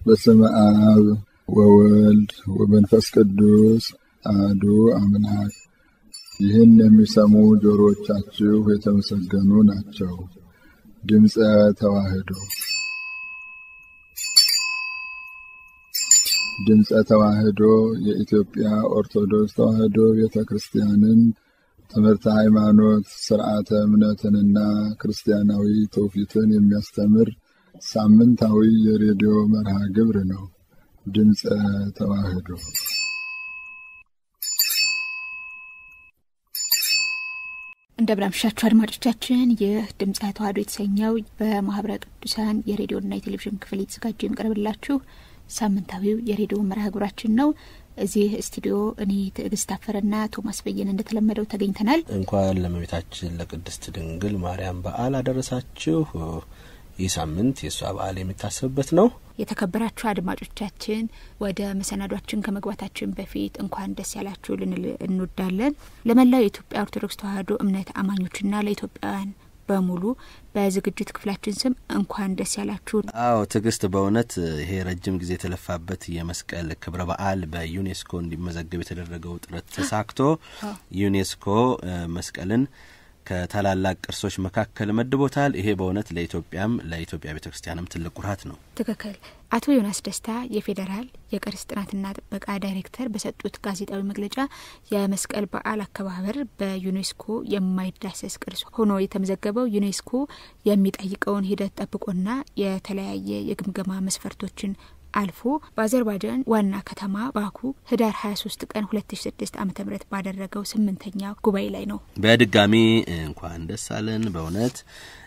በስመ አብ ወወልድ ወመንፈስ ቅዱስ አሐዱ አምላክ። ይህን የሚሰሙ ጆሮዎቻችሁ የተመሰገኑ ናቸው። ድምፀ ተዋሕዶ ድምፀ ተዋሕዶ የኢትዮጵያ ኦርቶዶክስ ተዋሕዶ ቤተ ክርስቲያንን ትምህርተ ሃይማኖት፣ ስርዓተ እምነትንና ክርስቲያናዊ ትውፊትን የሚያስተምር ሳምንታዊ የሬዲዮ መርሃ ግብር ነው። ድምፀ ተዋሕዶ እንደምናምሻችሁ አድማጮቻችን፣ ይህ ድምፀ ተዋሕዶ የተሰኘው በማህበረ ቅዱሳን የሬዲዮና የቴሌቪዥን ክፍል የተዘጋጀ የሚቀርብላችሁ ሳምንታዊው የሬዲዮ መርሃ ግብራችን ነው። እዚህ ስቱዲዮ እኔ ትዕግስት አፈረና ቶማስ በየነ እንደተለመደው ተገኝተናል። እንኳን ለእመቤታችን ለቅድስት ድንግል ማርያም በዓል አደረሳችሁ። ይህ ሳምንት የእሷ በዓል የሚታሰብበት ነው። የተከበራችሁ አድማጮቻችን ወደ መሰናዷችን ከመግባታችን በፊት እንኳን ደስ ያላችሁ ልንል እንወዳለን። ለመላው የኢትዮጵያ ኦርቶዶክስ ተዋሕዶ እምነት አማኞችና ለኢትዮጵያውያን በሙሉ በዝግጅት ክፍላችን ስም እንኳን ደስ ያላችሁ። አዎ ትዕግስት፣ በእውነት ይሄ ረጅም ጊዜ የተለፋበት የመስቀል ክብረ በዓል በዩኔስኮ እንዲመዘገብ የተደረገው ጥረት ተሳክቶ ዩኔስኮ መስቀልን ከታላላቅ ቅርሶች መካከል መድቦታል። ይሄ በእውነት ለኢትዮጵያም ለኢትዮጵያ ቤተ ክርስቲያንም ትልቅ ኩራት ነው። ትክክል። አቶ ዮናስ ደስታ የፌዴራል የቅርስ ጥናትና ጥበቃ ዳይሬክተር በሰጡት ጋዜጣዊ መግለጫ የመስቀል በዓል አከባበር በዩኔስኮ የማይዳሰስ ቅርስ ሆኖ የተመዘገበው ዩኔስኮ የሚጠይቀውን ሂደት ጠብቆና የተለያየ የግምገማ መስፈርቶችን አልፎ በአዘርባይጃን ዋና ከተማ ባኩ ህዳር 23 ቀን 2006 ዓ ም ባደረገው ስምንተኛ ጉባኤ ላይ ነው። በድጋሚ እንኳን ደስ አለን በእውነት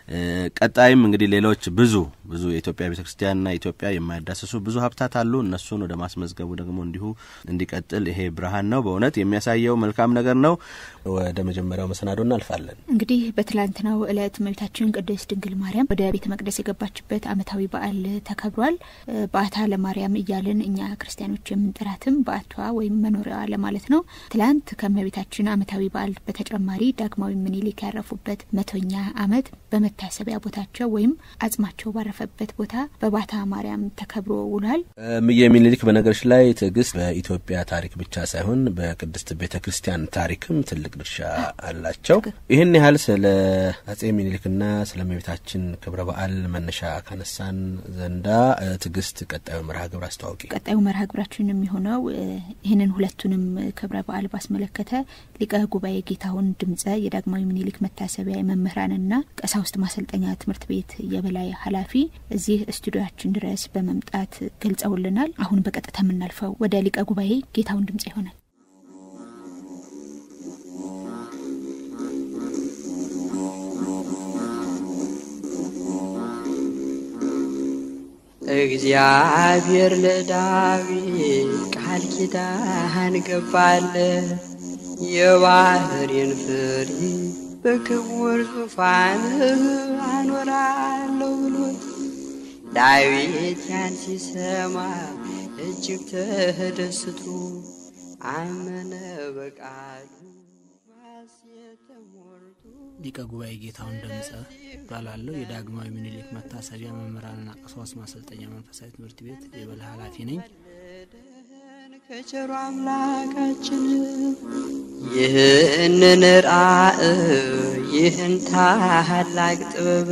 ቀጣይም እንግዲህ ሌሎች ብዙ ብዙ የኢትዮጵያ ቤተ ክርስቲያንና ኢትዮጵያ የማይዳሰሱ ብዙ ሀብታት አሉ። እነሱን ወደ ማስመዝገቡ ደግሞ እንዲሁ እንዲቀጥል ይሄ ብርሃን ነው። በእውነት የሚያሳየው መልካም ነገር ነው። ወደ መጀመሪያው መሰናዶ እናልፋለን። እንግዲህ በትላንትናው እለት እመቤታችን ቅድስት ድንግል ማርያም ወደ ቤተ መቅደስ የገባችበት ዓመታዊ በዓል ተከብሯል። በዓታ ለማርያም እያልን እኛ ክርስቲያኖች የምንጠራትም በዓቷ ወይም መኖሪያዋ ለማለት ነው። ትላንት ከእመቤታችን ዓመታዊ በዓል በተጨማሪ ዳግማዊ ምኒልክ ያረፉበት መቶኛ ዓመት በመታሰቢያ ቦታቸው ወይም አጽማቸው ባረፈበት ቦታ በባታ ማርያም ተከብሮ ውሏል። እምዬ ምኒልክ በነገሮች ላይ ትዕግስት በኢትዮጵያ ታሪክ ብቻ ሳይሆን በቅድስት ቤተ ክርስቲያን ታሪክም ትልቅ ድርሻ አላቸው። ይህን ያህል ስለ አጼ ምኒልክና ስለ እመቤታችን ክብረ በዓል መነሻ ካነሳን ዘንዳ ትዕግስት ቀጣዩ መርሃ ግብር አስተዋውቂ። ቀጣዩ መርሃ ግብራችን የሚሆነው ይህንን ሁለቱንም ክብረ በዓል ባስመለከተ ሊቀ ጉባኤ ጌታሁን ድምጸ የዳግማዊ ምኒልክ መታሰቢያ የመምህራንና ቀሳውስት ማሰልጠኛ ትምህርት ቤት የበላይ ኃላፊ እዚህ ስቱዲዮችን ድረስ በመምጣት ገልጸውልናል። አሁን በቀጥታ የምናልፈው ወደ ሊቀ ጉባኤ ጌታሁን ድምጽ ይሆናል። እግዚአብሔር ለዳዊት ቃል ኪዳን ገባለ የባህሬን ፍሬ በክቡር ዙፋን አኖራለሁ ብሎት ዳዊት ያን ሲሰማ እጅግ ተደስቶ አመነ በቃሉ ሊቀ ጉባኤ ጌታሁን ደምጸ እባላለሁ። የዳግማዊ ምኒልክ መታሰቢያ መምህራንና ቀሳውስት ማሰልጠኛ መንፈሳዊ ትምህርት ቤት የበላይ ኃላፊ ነኝ። ከቸሩ አምላካችን ይህንን ራእይ ይህን ታላቅ ጥበብ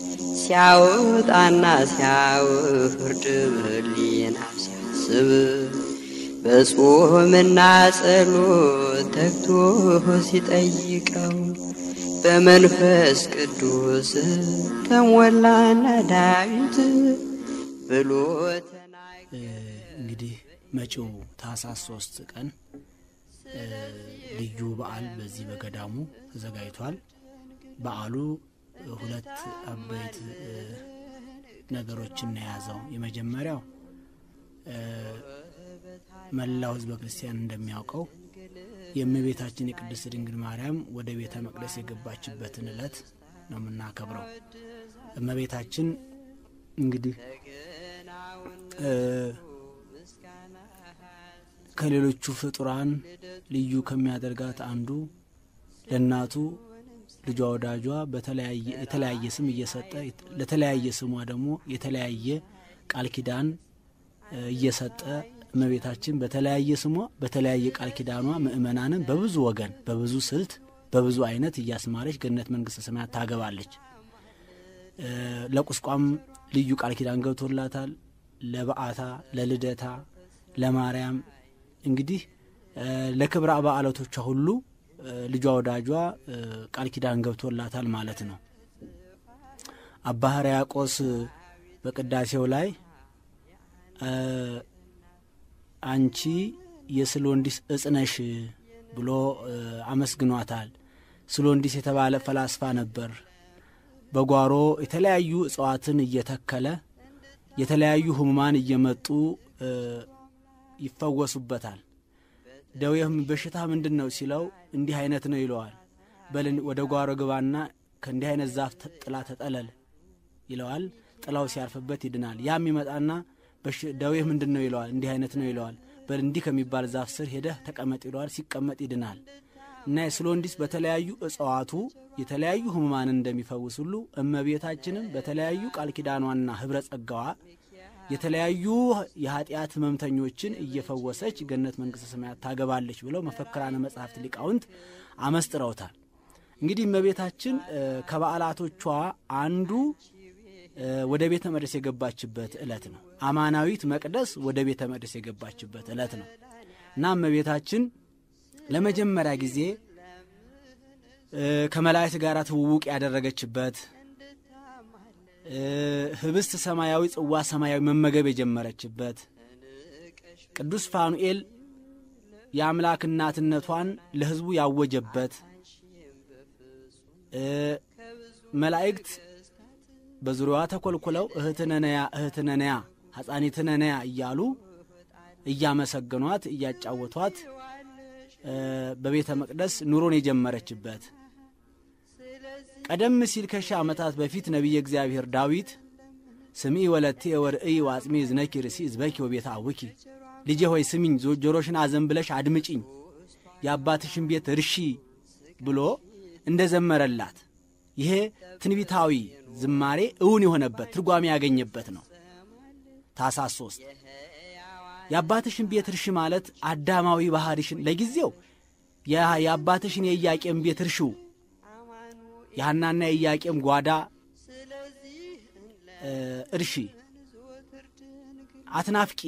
ሲያወጣና ሲያወርድ በሕሊና ሲያስብ በጾምና ጸሎት ተግቶ ሲጠይቀው በመንፈስ ቅዱስ ተሞላና ዳዊት ብሎ እንግዲህ መጪው ታህሳስ ሶስት ቀን ልዩ በዓል በዚህ በገዳሙ ተዘጋጅቷል። በዓሉ ሁለት አበይት ነገሮችን የያዘው የመጀመሪያው መላው ሕዝበ ክርስቲያን እንደሚያውቀው የእመቤታችን የቅድስት ድንግል ማርያም ወደ ቤተ መቅደስ የገባችበትን ዕለት ነው የምናከብረው። እመቤታችን እንግዲህ ከሌሎቹ ፍጡራን ልዩ ከሚያደርጋት አንዱ ለእናቱ ልጇ ወዳጇ በተለያየ የተለያየ ስም እየሰጠ ለተለያየ ስሟ ደግሞ የተለያየ ቃል ኪዳን እየሰጠ እመቤታችን በተለያየ ስሟ በተለያየ ቃል ኪዳኗ ምእመናንን በብዙ ወገን በብዙ ስልት በብዙ አይነት እያስማረች ገነት መንግስተ ሰማያት ታገባለች። ለቁስቋም ልዩ ቃል ኪዳን ገብቶላታል። ለበዓታ፣ ለልደታ፣ ለማርያም እንግዲህ ለክብረ በዓላቶቿ ሁሉ ልጇ ወዳጇ ቃል ኪዳን ገብቶላታል ማለት ነው። አባ ሕርያቆስ በቅዳሴው ላይ አንቺ የስሎንዲስ እጽ ነሽ ብሎ አመስግኗታል። ስሎንዲስ የተባለ ፈላስፋ ነበር። በጓሮ የተለያዩ እጽዋትን እየተከለ የተለያዩ ህሙማን እየመጡ ይፈወሱበታል። ደዌህም በሽታ ምንድን ነው ሲለው እንዲህ አይነት ነው ይለዋል። በል ወደ ጓሮ ግባና ከእንዲህ አይነት ዛፍ ጥላ ተጠለል ይለዋል። ጥላው ሲያርፍበት ይድናል። ያም ይመጣና ደዌህ ምንድን ነው ይለዋል። እንዲህ አይነት ነው ይለዋል። በል እንዲህ ከሚባል ዛፍ ስር ሄደህ ተቀመጥ ይለዋል። ሲቀመጥ ይድናል። እና የስሎንዲስ በተለያዩ እጽዋቱ የተለያዩ ህሙማንን እንደሚፈውስ ሁሉ እመቤታችንም በተለያዩ ቃል ኪዳኗና ህብረ ጸጋዋ የተለያዩ የኃጢአት ህመምተኞችን እየፈወሰች ገነት መንግስተ ሰማያት ታገባለች ብለው መፈክራነ መጽሐፍት ሊቃውንት አመስጥረውታል። እንግዲህ እመቤታችን ከበዓላቶቿ አንዱ ወደ ቤተ መቅደስ የገባችበት ዕለት ነው። አማናዊት መቅደስ ወደ ቤተ መቅደስ የገባችበት ዕለት ነው እና እመቤታችን ለመጀመሪያ ጊዜ ከመላእክት ጋር ትውውቅ ያደረገችበት ህብስት ሰማያዊ፣ ጽዋ ሰማያዊ መመገብ የጀመረችበት ቅዱስ ፋኑኤል የአምላክ እናትነቷን ለህዝቡ ያወጀበት መላእክት በዙሪያዋ ተኮልኩለው እህትነነያ እህትነነያ ሐፃኒትነነያ እያሉ እያመሰገኗት እያጫወቷት በቤተ መቅደስ ኑሮን የጀመረችበት ቀደም ሲል ከሺህ ዓመታት በፊት ነቢየ እግዚአብሔር ዳዊት ስምዒ ወለቴ ወርእይ ዋጽሜ ዝነኪ ርእሲ ዝበኪ ወቤተ አውኪ ልጄ ሆይ ስሚኝ፣ ጆሮሽን አዘን ብለሽ አድምጪኝ፣ የአባትሽን ቤት እርሺ ብሎ እንደ ዘመረላት ይሄ ትንቢታዊ ዝማሬ እውን የሆነበት ትርጓሜ ያገኘበት ነው። ታኅሳስ ሶስት የአባትሽን ቤት እርሺ ማለት አዳማዊ ባህሪሽን ለጊዜው የአባትሽን የኢያቄም ቤት እርሺው የሐናና የኢያቄም ጓዳ እርሺ አትናፍቂ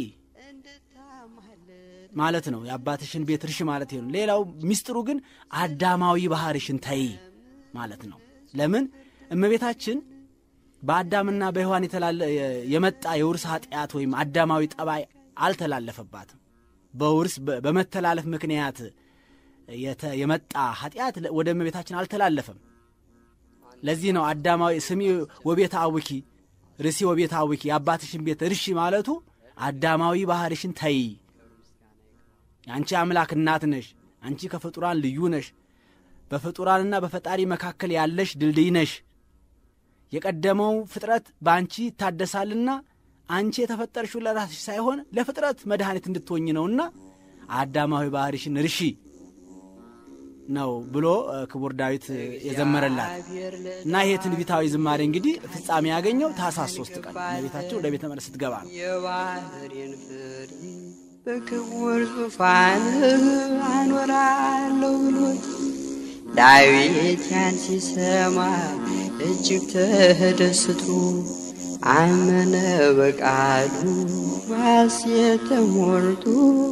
ማለት ነው። የአባትሽን ቤት እርሺ ማለት ነው። ሌላው ሚስጥሩ ግን አዳማዊ ባህሪሽን ተይ ማለት ነው። ለምን እመቤታችን በአዳምና በሔዋን የመጣ የውርስ ኃጢአት ወይም አዳማዊ ጠባይ አልተላለፈባትም። በውርስ በመተላለፍ ምክንያት የመጣ ኃጢአት ወደ እመቤታችን አልተላለፈም። ለዚህ ነው አዳማዊ ስሚ ወቤት አውኪ ርሲ ወቤት አውኪ የአባትሽን ቤት እርሺ ማለቱ አዳማዊ ባህርሽን ተይ። የአንቺ አምላክ እናት ነሽ። አንቺ ከፍጡራን ልዩ ነሽ። በፍጡራንና በፈጣሪ መካከል ያለሽ ድልድይ ነሽ። የቀደመው ፍጥረት በአንቺ ይታደሳልና አንቺ የተፈጠርሽው ለራስሽ ሳይሆን ለፍጥረት መድኃኒት እንድትሆኝ ነውና አዳማዊ ባህርሽን እርሺ ነው ብሎ ክቡር ዳዊት የዘመረላት እና ይሄ ትንቢታዊ ዝማሬ እንግዲህ ፍጻሜ ያገኘው ታኅሳስ ሶስት ቀን እመቤታችን ወደ ቤተ መቅደስ ስትገባ ነው። የባህሬን ፍሬ በክቡር ዙፋንህ አኖራለሁ ብሎት ዳዊት ያን ሲሰማ እጅግ ተደስቶ አመነ በቃሉ ባሴት ተሞልቶ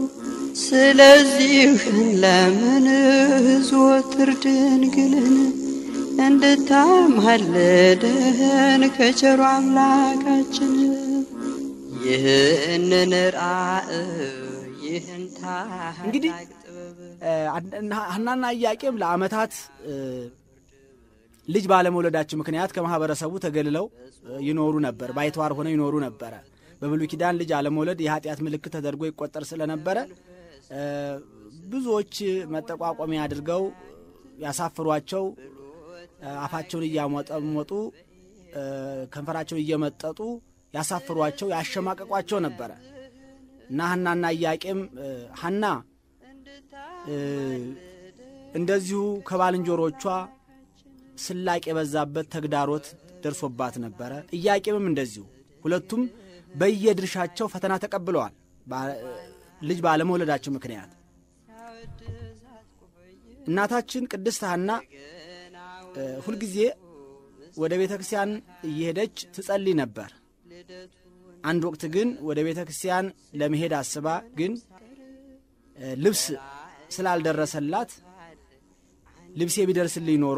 ስለዚህ ለምን ዘወትር ድንግልን እንድታማልደን ከቸሩ አምላካችን ይህንን ራእይ ይህን እንግዲህ ሐናና ኢያቄም ለዓመታት ልጅ ባለመውለዳቸው ምክንያት ከማህበረሰቡ ተገልለው ይኖሩ ነበር። ባይተዋር ሆነው ይኖሩ ነበረ። በብሉይ ኪዳን ልጅ አለመውለድ የኃጢአት ምልክት ተደርጎ ይቆጠር ስለነበረ ብዙዎች መጠቋቋሚያ አድርገው ያሳፍሯቸው፣ አፋቸውን እያሞጠሞጡ ከንፈራቸውን እየመጠጡ ያሳፍሯቸው፣ ያሸማቀቋቸው ነበረ እና ሐናና ኢያቄም ሐና እንደዚሁ ከባልንጀሮቿ ስላቅ የበዛበት ተግዳሮት ደርሶባት ነበረ። ኢያቄምም እንደዚሁ ሁለቱም በየድርሻቸው ፈተና ተቀብለዋል። ልጅ ባለመውለዳቸው ምክንያት እናታችን ቅድስት ሐና ሁልጊዜ ወደ ቤተ ክርስቲያን እየሄደች ትጸልይ ነበር። አንድ ወቅት ግን ወደ ቤተ ክርስቲያን ለመሄድ አስባ ግን ልብስ ስላልደረሰላት ልብሴ ቢደርስልኝ ኖሮ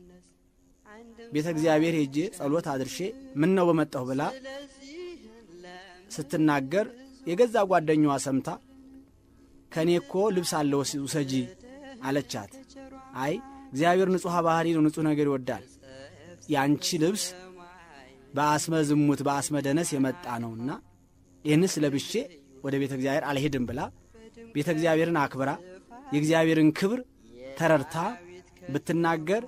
ቤተ እግዚአብሔር ሄጄ ጸሎት አድርሼ ምን ነው በመጣሁ ብላ ስትናገር የገዛ ጓደኛዋ ሰምታ ከእኔ እኮ ልብስ አለ ውሰጂ አለቻት። አይ እግዚአብሔር ንጹሐ ባህሪ ነው፣ ንጹሕ ነገር ይወዳል። የአንቺ ልብስ በአስመ ዝሙት በአስመ ደነስ የመጣ ነውና ይህንስ ለብሼ ወደ ቤተ እግዚአብሔር አልሄድም ብላ ቤተ እግዚአብሔርን አክብራ የእግዚአብሔርን ክብር ተረድታ ብትናገር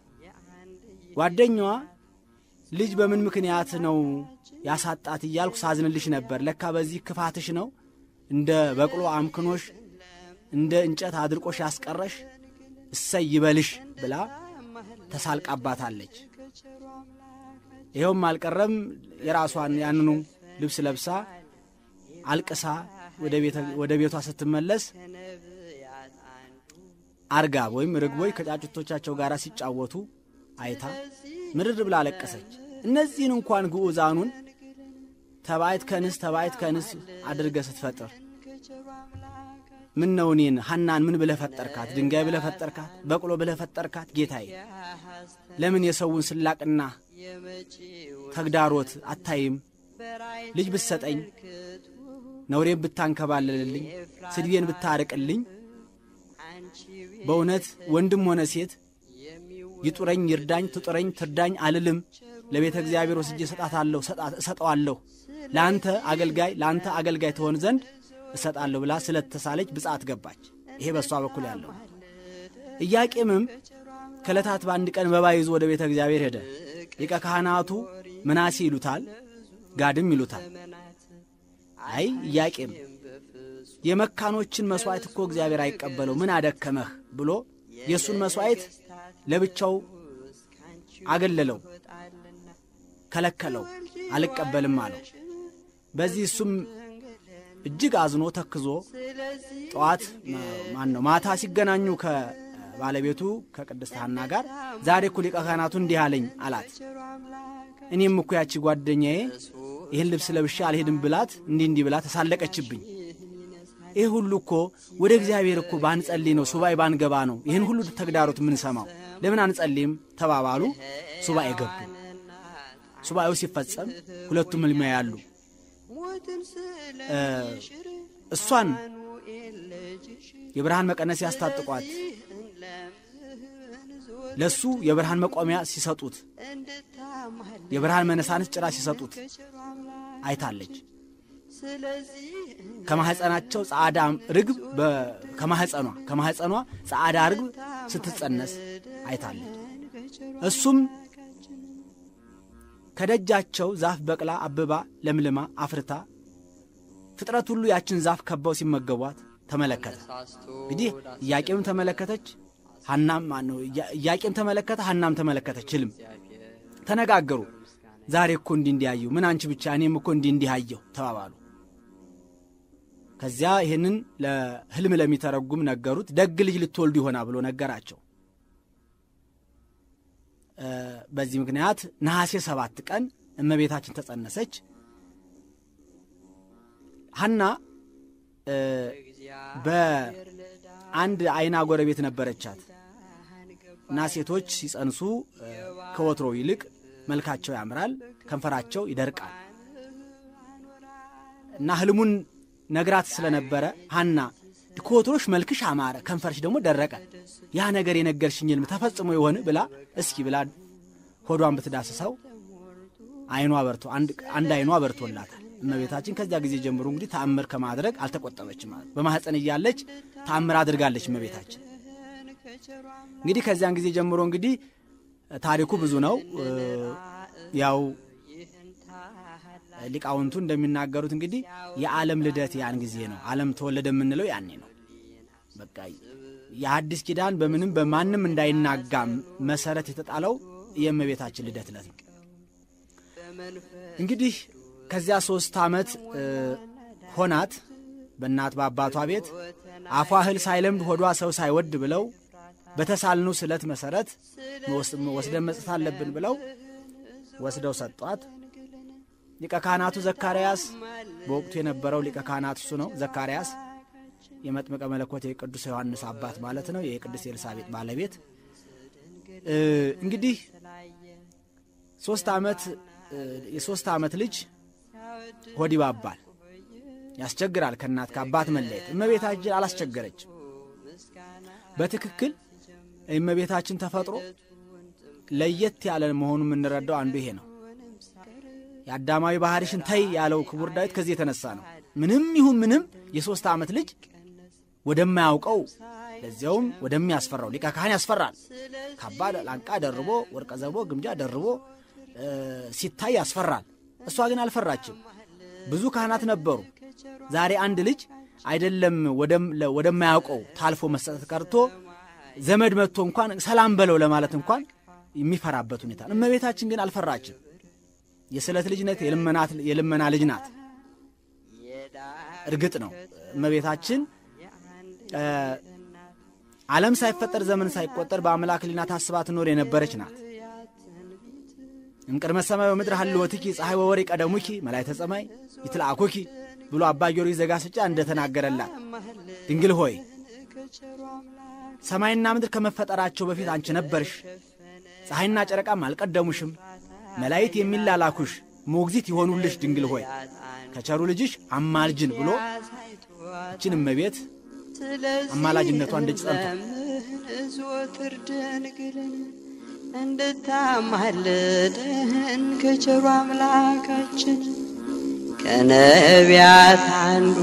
ጓደኛዋ ልጅ በምን ምክንያት ነው ያሳጣት እያልኩ ሳዝንልሽ ነበር። ለካ በዚህ ክፋትሽ ነው እንደ በቅሎ አምክኖሽ እንደ እንጨት አድርቆሽ ያስቀረሽ እሰይ ይበልሽ ብላ ተሳልቃባታለች። ይኸውም አልቀረም የራሷን ያንኑ ልብስ ለብሳ አልቅሳ ወደ ቤቷ ስትመለስ አርጋብ ወይም ርግቦች ከጫጩቶቻቸው ጋር ሲጫወቱ አይታ ምርር ብላ አለቀሰች። እነዚህን እንኳን ግዑዛኑን ተባይት ከንስ ተባይት ከንስ አድርገ ስትፈጥር ምን ነው እኔን ሐናን ምን ብለህ ፈጠርካት? ድንጋይ ብለህ ፈጠርካት? በቅሎ ብለህ ፈጠርካት? ጌታዬ ለምን የሰውን ስላቅና ተግዳሮት አታይም? ልጅ ብትሰጠኝ፣ ነውሬን ብታንከባለልልኝ፣ ስድቤን ብታርቅልኝ፣ በእውነት ወንድም ሆነ ሴት ይጡረኝ፣ ይርዳኝ፣ ትጡረኝ፣ ትርዳኝ አልልም። ለቤተ እግዚአብሔር ወስጄ እሰጣታለሁ፣ እሰጠዋለሁ። ለአንተ አገልጋይ ለአንተ አገልጋይ ትሆን ዘንድ እሰጣለሁ ብላ ስለተሳለች ብጻት ገባች። ይሄ በእሷ በኩል ያለው። ኢያቄምም ከዕለታት በአንድ ቀን መባ ይዞ ወደ ቤተ እግዚአብሔር ሄደ። ሊቀ ካህናቱ ምናሴ ይሉታል፣ ጋድም ይሉታል። አይ ኢያቄም የመካኖችን መሥዋዕት እኮ እግዚአብሔር አይቀበለው፣ ምን አደከመህ ብሎ የእሱን መሥዋዕት ለብቻው አገለለው፣ ከለከለው፣ አልቀበልም አለው። በዚህ እሱም እጅግ አዝኖ ተክዞ ጠዋት ማን ነው ማታ ሲገናኙ ከባለቤቱ ከቅድስት ሐና ጋር ዛሬ እኮ ሊቀ ካህናቱ እንዲህ አለኝ አላት። እኔም እኮ ያቺ ጓደኛዬ ይህን ልብስ ለብሼ አልሄድም ብላት እንዲህ እንዲህ ብላ ተሳለቀችብኝ። ይህ ሁሉ እኮ ወደ እግዚአብሔር እኮ ባንጸልይ ነው ሱባኤ ባንገባ ነው ይህን ሁሉ ተግዳሮት የምንሰማው። ለምን አንጸልይም ተባባሉ። ሱባኤ ገቡ። ሱባኤው ሲፈጸም ሁለቱም ሕልም ያሉ እሷን የብርሃን መቀነስ ያስታጥቋት ለሱ የብርሃን መቆሚያ ሲሰጡት የብርሃን መነሳንስ ጭራ ሲሰጡት አይታለች። ከማህፀናቸው ጸዓዳ ርግብ ከማህፀኗ ከማህፀኗ ጸዓዳ ርግብ ስትጸነስ አይታለች። እሱም ከደጃቸው ዛፍ በቅላ አብባ ለምልማ አፍርታ ፍጥረት ሁሉ ያችን ዛፍ ከበው ሲመገቧት ተመለከተ። እንግዲህ ኢያቄምም ተመለከተች፣ ሐናም ማነው ኢያቄም ተመለከተ፣ ሐናም ተመለከተች። ህልም ተነጋገሩ። ዛሬ እኮ እንዲህ እንዲያዩ ምን አንቺ ብቻ እኔም እኮ እንዲህ እንዲህ አየሁ ተባባሉ። ከዚያ ይህንን ለህልም ለሚተረጉም ነገሩት። ደግ ልጅ ልትወልዱ ይሆና ብሎ ነገራቸው። በዚህ ምክንያት ነሐሴ ሰባት ቀን እመቤታችን ተጸነሰች። ሐና በአንድ አይና ጎረቤት ነበረቻት እና ሴቶች ሲጸንሱ ከወትሮው ይልቅ መልካቸው ያምራል፣ ከንፈራቸው ይደርቃል እና ህልሙን ነግራት ስለነበረ ሐና ከወትሮሽ መልክሽ አማረ፣ ከንፈርሽ ደግሞ ደረቀ፣ ያ ነገር የነገርሽኝ ህልም ተፈጽሞ የሆን ብላ እስኪ ብላ ሆዷን ብትዳስሰው አይኗ በርቶ አንድ አይኗ በርቶላታል። እመቤታችን ከዚያ ጊዜ ጀምሮ እንግዲህ ተአምር ከማድረግ አልተቆጠበችም ማለት በማኅፀን እያለች ተአምር አድርጋለች እመቤታችን። እንግዲህ ከዚያን ጊዜ ጀምሮ እንግዲህ ታሪኩ ብዙ ነው። ያው ሊቃውንቱ እንደሚናገሩት እንግዲህ የዓለም ልደት ያን ጊዜ ነው። ዓለም ተወለደ የምንለው ያኔ ነው። በቃ የአዲስ ኪዳን በምንም በማንም እንዳይናጋ መሰረት የተጣለው የእመቤታችን ልደት ዕለት ነው። እንግዲህ ከዚያ ሶስት ዓመት ሆናት በእናት በአባቷ ቤት አፏ እህል ሳይለምድ ሆዷ ሰው ሳይወድ ብለው በተሳልኑ ስለት መሰረት ወስደን መስጠት አለብን ብለው ወስደው ሰጧት። ሊቀ ካህናቱ ዘካርያስ በወቅቱ የነበረው ሊቀ ካህናት እሱ ነው። ዘካርያስ የመጥምቀ መለኮት የቅዱስ ዮሐንስ አባት ማለት ነው። የቅዱስ ኤልሳቤጥ ባለቤት እንግዲህ ሶስት ዓመት የሶስት ዓመት ልጅ ሆድ ይባባል፣ ያስቸግራል። ከእናት ከአባት መለየት እመቤታችን አላስቸገረች። በትክክል እመቤታችን ተፈጥሮ ለየት ያለ መሆኑ የምንረዳው አንዱ ይሄ ነው። የአዳማዊ ባህሪሽን ተይ ያለው ክቡር ዳዊት ከዚህ የተነሳ ነው። ምንም ይሁን ምንም የሦስት ዓመት ልጅ ወደማያውቀው ለዚያውም ወደሚያስፈራው ሊቀ ካህን ያስፈራል። ካባ ላንቃ ደርቦ ወርቀ ዘቦ ግምጃ ደርቦ ሲታይ ያስፈራል። እሷ ግን አልፈራችም። ብዙ ካህናት ነበሩ። ዛሬ አንድ ልጅ አይደለም ወደማያውቀው ታልፎ መስጠት ቀርቶ ዘመድ መጥቶ እንኳን ሰላም በለው ለማለት እንኳን የሚፈራበት ሁኔታ ነው። እመቤታችን ግን አልፈራችም። የስለት ልጅ ነት፣ የልመና ልጅ ናት። እርግጥ ነው እመቤታችን ዓለም ሳይፈጠር ዘመን ሳይቆጠር በአምላክ ሕሊና ታስባ ትኖር የነበረች ናት። እምቅድመ ሰማይ ወምድር ሀልወትኪ ፀሐይ ወወር ቀደሙኪ መላእክተ ሰማይ ይትልአኩኪ ብሎ አባ ጊዮርጊስ ዘጋስጫ እንደተናገረላት ድንግል ሆይ ሰማይና ምድር ከመፈጠራቸው በፊት አንቺ ነበርሽ፣ ፀሐይና ጨረቃም አልቀደሙሽም፣ መላእክት የሚላላኩሽ ሞግዚት የሆኑልሽ ድንግል ሆይ ከቸሩ ልጅሽ አማልጅን ብሎ እችን እመቤት አማላጅነቷ እንደች ጸንቶ ዘወትር ድንግልን እንድታማልደን ከቸሩ አምላካችን ከነቢያት አንዱ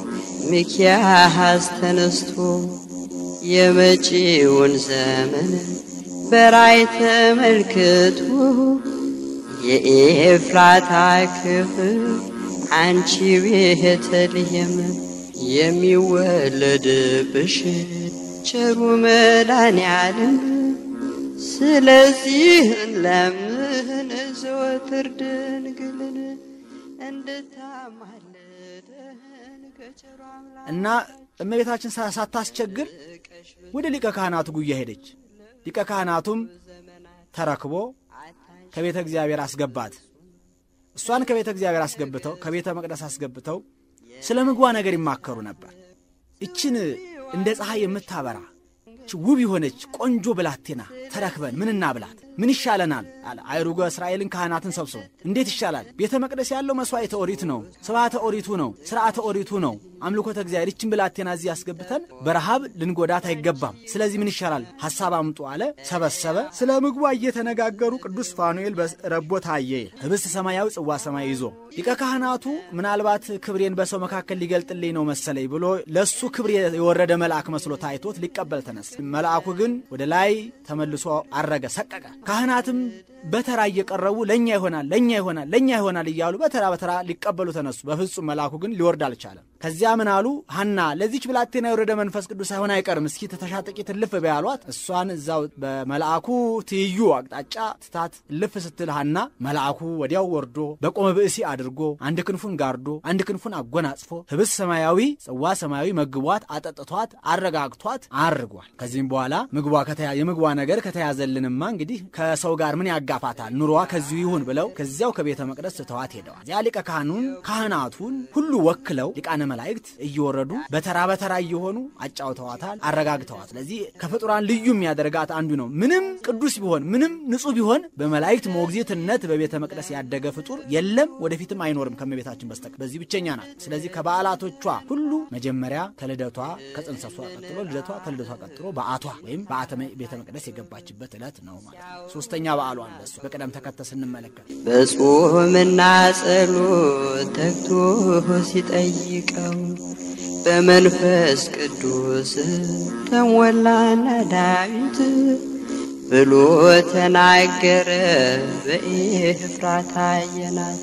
ሚኪያስ ተነስቶ የመጪውን ዘመን በራይ ተመልክቶ የኤፍራታ ክፍል አንቺ ቤተልሔም የሚወለድብሽ ቸሩ መድኃኔዓለም ስለዚህ ለምን ዘወትር ድንግልን እንድታማልደን ከቸሩ አምላክ እና እመቤታችን ሳታስቸግር ወደ ሊቀ ካህናቱ ጉያ ሄደች። ሊቀ ካህናቱም ተረክቦ ከቤተ እግዚአብሔር አስገባት። እሷን ከቤተ እግዚአብሔር አስገብተው ከቤተ መቅደስ አስገብተው ስለ ምግቧ ነገር ይማከሩ ነበር። እችን እንደ ፀሐይ የምታበራ ውብ የሆነች ቆንጆ ብላቴና ተረክበን ምን እናብላት? ምን ይሻለናል? አለ አይሩገ እስራኤልን ካህናትን ሰብስቦ እንዴት ይሻላል? ቤተ መቅደስ ያለው መሥዋዕተ ኦሪት ነው፣ ስብዓተ ኦሪቱ ነው፣ ስርዓተ ኦሪቱ ነው፣ አምልኮተ እግዚአብሔር። ይችን ብላቴና እዚህ ያስገብተን በረሃብ ልንጎዳት አይገባም። ስለዚህ ምን ይሻላል? ሐሳብ አምጡ አለ። ሰበሰበ። ስለ ምግቧ እየተነጋገሩ ቅዱስ ፋኑኤል ረቦ ታየ። ህብስት ሰማያዊ ጽዋ ሰማያዊ ይዞ ሊቀ ካህናቱ ምናልባት ክብሬን በሰው መካከል ሊገልጥልኝ ነው መሰለኝ ብሎ ለእሱ ክብር የወረደ መልአክ መስሎ ታይቶት ሊቀበል ተነሳ። መልአኩ ግን ወደ ላይ ተመልሶ አረገ፣ ሰቀቀ። ካህናትም በተራ እየቀረቡ ለእኛ ይሆናል ለእኛ ይሆናል ለእኛ ይሆናል እያሉ በተራ በተራ ሊቀበሉ ተነሱ። በፍጹም መልአኩ ግን ሊወርድ አልቻለም። ከዚያ ምን አሉ? ሐና ለዚች ብላቴና የወረደ መንፈስ ቅዱስ ሳይሆን አይቀርም፣ እስኪ ተተሻጠቂ ትልፍ በያሏት። እሷን እዛው በመልአኩ ትይዩ አቅጣጫ ትታት ልፍ ስትል ሐና መልአኩ ወዲያው ወርዶ በቆመ ብእሲ አድርጎ አንድ ክንፉን ጋርዶ አንድ ክንፉን አጎናጽፎ ህብስ ሰማያዊ ጽዋ ሰማያዊ መግቧት አጠጥቷት አረጋግቷት አርጓል። ከዚህም በኋላ ምግቧ የምግቧ ነገር ከተያዘልንማ እንግዲህ ከሰው ጋር ምን ያጋፋታል? ኑሮዋ ከዚሁ ይሁን ብለው ከዚያው ከቤተ መቅደስ ስተዋት ሄደዋል። እዚያ ሊቀ ካህኑን ካህናቱን ሁሉ ወክለው ሊቃነ መላእክት እየወረዱ በተራ በተራ እየሆኑ አጫውተዋታል፣ አረጋግተዋት። ስለዚህ ከፍጡራን ልዩ የሚያደርጋት አንዱ ነው። ምንም ቅዱስ ቢሆን ምንም ንጹሕ ቢሆን በመላእክት ሞግዚትነት በቤተ መቅደስ ያደገ ፍጡር የለም፣ ወደፊትም አይኖርም ከመቤታችን በስተቀር በዚህ ብቸኛ ናት። ስለዚህ ከበዓላቶቿ ሁሉ መጀመሪያ ከልደቷ ከጽንሰቷ ቀጥሎ ልደቷ ከልደቷ ቀጥሎ በዓቷ ወይም በዓተ ቤተ መቅደስ የገባችበት ዕለት ነው ማለት ነው። ሶስተኛ በዓሏ እንደሱ በቅደም ተከተል ስንመለከት በጾምና ጸሎት ተግቶ ሲጠይቀው በመንፈስ ቅዱስ ተሞላና ዳዊት ብሎ ተናገረ በኤፍራታ አየናት።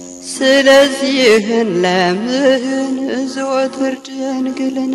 ስለዚህን ለምን ዘወትር ድንግልን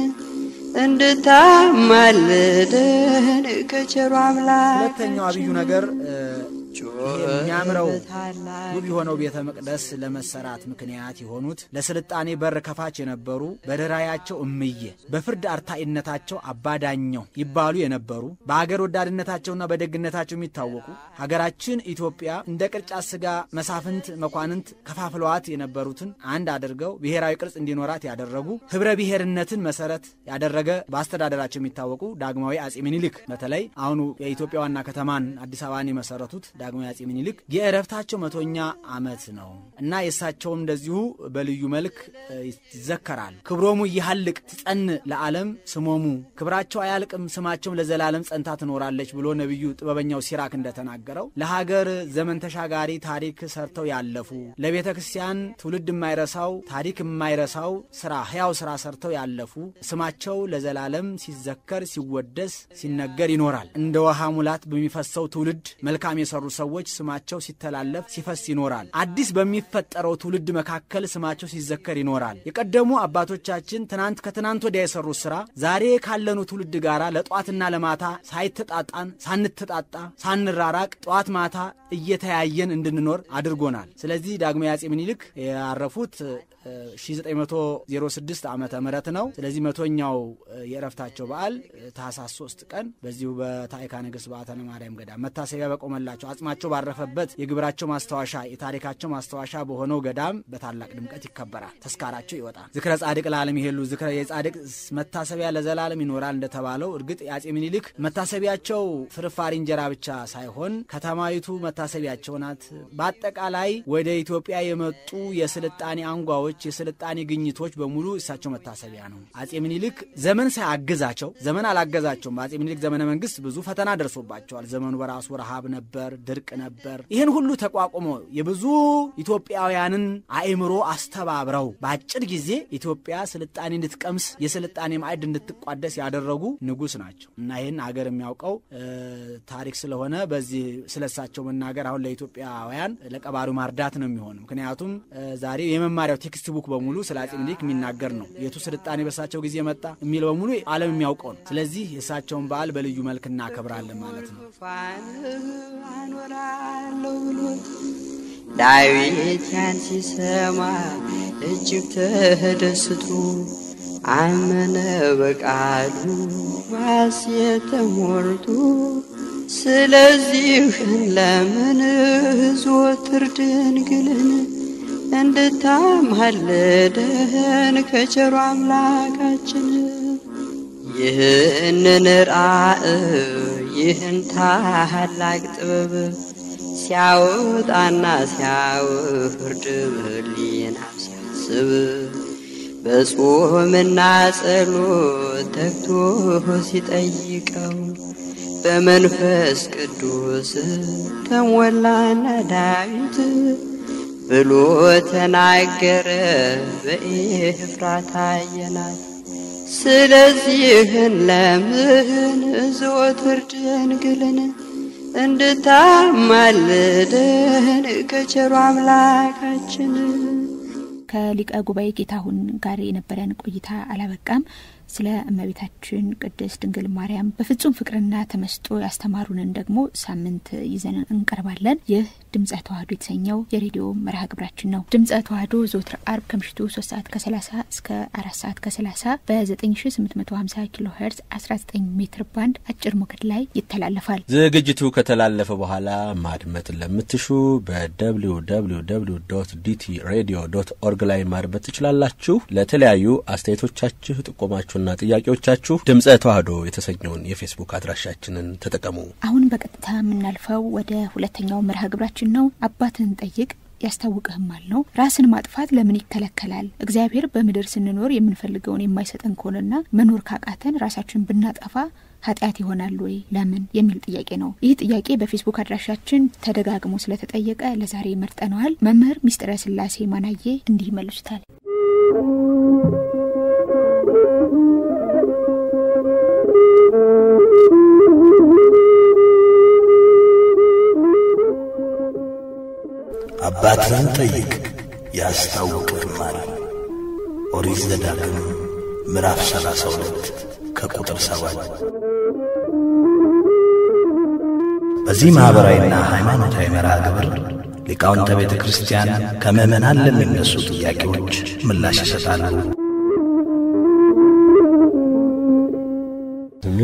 እንድታማልደን ከቸሩ አምላክ ሁለተኛው አብዩ ነገር ይሄ የሚያምረው ውብ የሆነው ቤተ መቅደስ ለመሰራት ምክንያት የሆኑት ለስልጣኔ በር ከፋች የነበሩ በደራያቸው እምዬ በፍርድ አርታኢነታቸው አባዳኘው ይባሉ የነበሩ በሀገር ወዳድነታቸውና በደግነታቸው የሚታወቁ ሀገራችን ኢትዮጵያ እንደ ቅርጫት ስጋ መሳፍንት መኳንንት ከፋፍለዋት የነበሩትን አንድ አድርገው ብሔራዊ ቅርጽ እንዲኖራት ያደረጉ ህብረ ብሔርነትን መሰረት ያደረገ በአስተዳደራቸው የሚታወቁ ዳግማዊ አጼ ምኒልክ በተለይ አሁኑ የኢትዮጵያ ዋና ከተማን አዲስ አበባን የመሰረቱት ዳግማዊ አጼ ምኒልክ የእረፍታቸው መቶኛ ዓመት ነው እና የእሳቸውም እንደዚሁ በልዩ መልክ ይዘከራል። ክብሮሙ ይሃልቅ ትጸን ለዓለም ስሞሙ ክብራቸው አያልቅም ስማቸውም ለዘላለም ጸንታ ትኖራለች ብሎ ነቢዩ ጥበበኛው ሲራክ እንደተናገረው ለሀገር ዘመን ተሻጋሪ ታሪክ ሰርተው ያለፉ ለቤተ ክርስቲያን ትውልድ የማይረሳው ታሪክ የማይረሳው ስራ ህያው ስራ ሰርተው ያለፉ ስማቸው ለዘላለም ሲዘከር ሲወደስ ሲነገር ይኖራል። እንደ ውሃ ሙላት በሚፈሰው ትውልድ መልካም የሰሩ ሰዎች ስማቸው ሲተላለፍ ሲፈስ ይኖራል። አዲስ በሚፈጠረው ትውልድ መካከል ስማቸው ሲዘከር ይኖራል። የቀደሙ አባቶቻችን ትናንት ከትናንት ወዲያ የሰሩት ስራ ዛሬ ካለኑ ትውልድ ጋር ለጠዋትና ለማታ ሳይተጣጣን ሳንተጣጣ ሳንራራቅ ጠዋት ማታ እየተያየን እንድንኖር አድርጎናል። ስለዚህ ዳግማዊ አጼ ምኒልክ ያረፉት 1906 ዓመተ ምህረት ነው። ስለዚህ መቶኛው የእረፍታቸው በዓል ታህሳስ 3 ቀን በዚሁ በታዕካ ነገሥት በዓታ ለማርያም ገዳም መታሰቢያ በቆመላቸው አጽማቸው ባረፈበት የግብራቸው ማስታወሻ የታሪካቸው ማስታወሻ በሆነው ገዳም በታላቅ ድምቀት ይከበራል። ተስካራቸው ይወጣል። ዝክረ ጻድቅ ለዓለም ይሄሉ ዝክረ የጻድቅ መታሰቢያ ለዘላለም ይኖራል እንደተባለው እርግጥ የአጼ ምኒልክ መታሰቢያቸው ፍርፋሪ እንጀራ ብቻ ሳይሆን ከተማይቱ መታሰቢያቸው ናት። በአጠቃላይ ወደ ኢትዮጵያ የመጡ የስልጣኔ አንጓዎች የስልጣኔ ግኝቶች በሙሉ እሳቸው መታሰቢያ ነው። አጼ ምኒልክ ዘመን ሳያግዛቸው ዘመን አላገዛቸውም። በአጼ ምኒልክ ዘመነ መንግስት ብዙ ፈተና ደርሶባቸዋል። ዘመኑ በራሱ ረሃብ ነበር፣ ድርቅ ነበር። ይህን ሁሉ ተቋቁሞ የብዙ ኢትዮጵያውያንን አእምሮ አስተባብረው በአጭር ጊዜ ኢትዮጵያ ስልጣኔ እንድትቀምስ የስልጣኔ ማዕድ እንድትቋደስ ያደረጉ ንጉስ ናቸው እና ይህን አገር የሚያውቀው ታሪክ ስለሆነ በዚህ ስለሳቸው መናገር አሁን ለኢትዮጵያውያን ለቀባሪው ማርዳት ነው የሚሆን ምክንያቱም ዛሬ የመማሪያው ቴክስት ቡክ በሙሉ ስለ አጼ ምኒልክ የሚናገር ነው። የቱ ስልጣኔ በእሳቸው ጊዜ መጣ የሚለው በሙሉ ዓለም የሚያውቀው ነው። ስለዚህ የእሳቸውን በዓል በልዩ መልክ እናከብራለን ማለት ነው። አኖራለሁ ብሎ ዳዊት ያን ሲሰማ እጅግ ተደስቶ አመነ በቃሉ ባሴት ተሞልቶ ስለዚህ ለምን ዘወትር ድንግልን እንድታማልደን ከቸሩ አምላካችን ይህንን ራእይ ይህን ታላቅ ጥበብ ሲያወጣና ሲያወርድ በሕሊና ሲያስብ በጾምና ጸሎት ተግቶ ሲጠይቀው በመንፈስ ቅዱስ ተሞላና ዳዊት ብሎ ተናገረ በኤፍራታ አየናት። ስለዚህን ለምን ዘወትር ድንግልን እንድታማልደን ከቸሩ አምላካችን ከሊቀ ጉባኤ ጌታሁን ጋር የነበረን ቆይታ አላበቃም። ስለ እመቤታችን ቅድስት ድንግል ማርያም በፍጹም ፍቅርና ተመስጦ ያስተማሩንን ደግሞ ሳምንት ይዘን እንቀርባለን። ይህ ድምጸ ተዋህዶ የተሰኘው የሬዲዮ መርሃ ግብራችን ነው። ድምጸ ተዋህዶ ዘወትር አርብ ከምሽቱ ሶስት ሰዓት ከሰላሳ እስከ አራት ሰዓት ከሰላሳ በ9850 ኪሎ ሄርዝ 19 ሜትር ባንድ አጭር ሞገድ ላይ ይተላለፋል። ዝግጅቱ ከተላለፈ በኋላ ማድመጥ ለምትሹ በደብሊው ደብሊው ደብሊው ዶት ዲቲ ሬዲዮ ዶት ኦርግ ላይ ማድመጥ ትችላላችሁ። ለተለያዩ አስተያየቶቻችሁ ጥቆማችሁና ጥያቄዎቻችሁ ድምጸ ተዋህዶ የተሰኘውን የፌስቡክ አድራሻችንን ተጠቀሙ። አሁን በቀጥታ የምናልፈው ወደ ሁለተኛው መርሃ ግብራችን ነው። አባትን ጠይቅ ያስታውቅህማል ነው። ራስን ማጥፋት ለምን ይከለከላል? እግዚአብሔር በምድር ስንኖር የምንፈልገውን የማይሰጠን ከሆነና መኖር ካቃተን ራሳችን ብናጠፋ ኃጢአት ይሆናል ወይ? ለምን የሚል ጥያቄ ነው። ይህ ጥያቄ በፌስቡክ አድራሻችን ተደጋግሞ ስለተጠየቀ ለዛሬ መርጠነዋል። መምህር ሚስጥረ ስላሴ ማናዬ እንዲህ ይመልሱታል። አባትህን ጠይቅ ያስታውቅህማል። ኦሪት ዘዳግም ምዕራፍ ሰላሳ ሁለት ከቁጥር ሰባት በዚህ ማኅበራዊና ሃይማኖታዊ መርሃ ግብር ሊቃውንተ ቤተ ክርስቲያን ከምዕመናን ለሚነሱ ጥያቄዎች ምላሽ ይሰጣሉ። ስሜ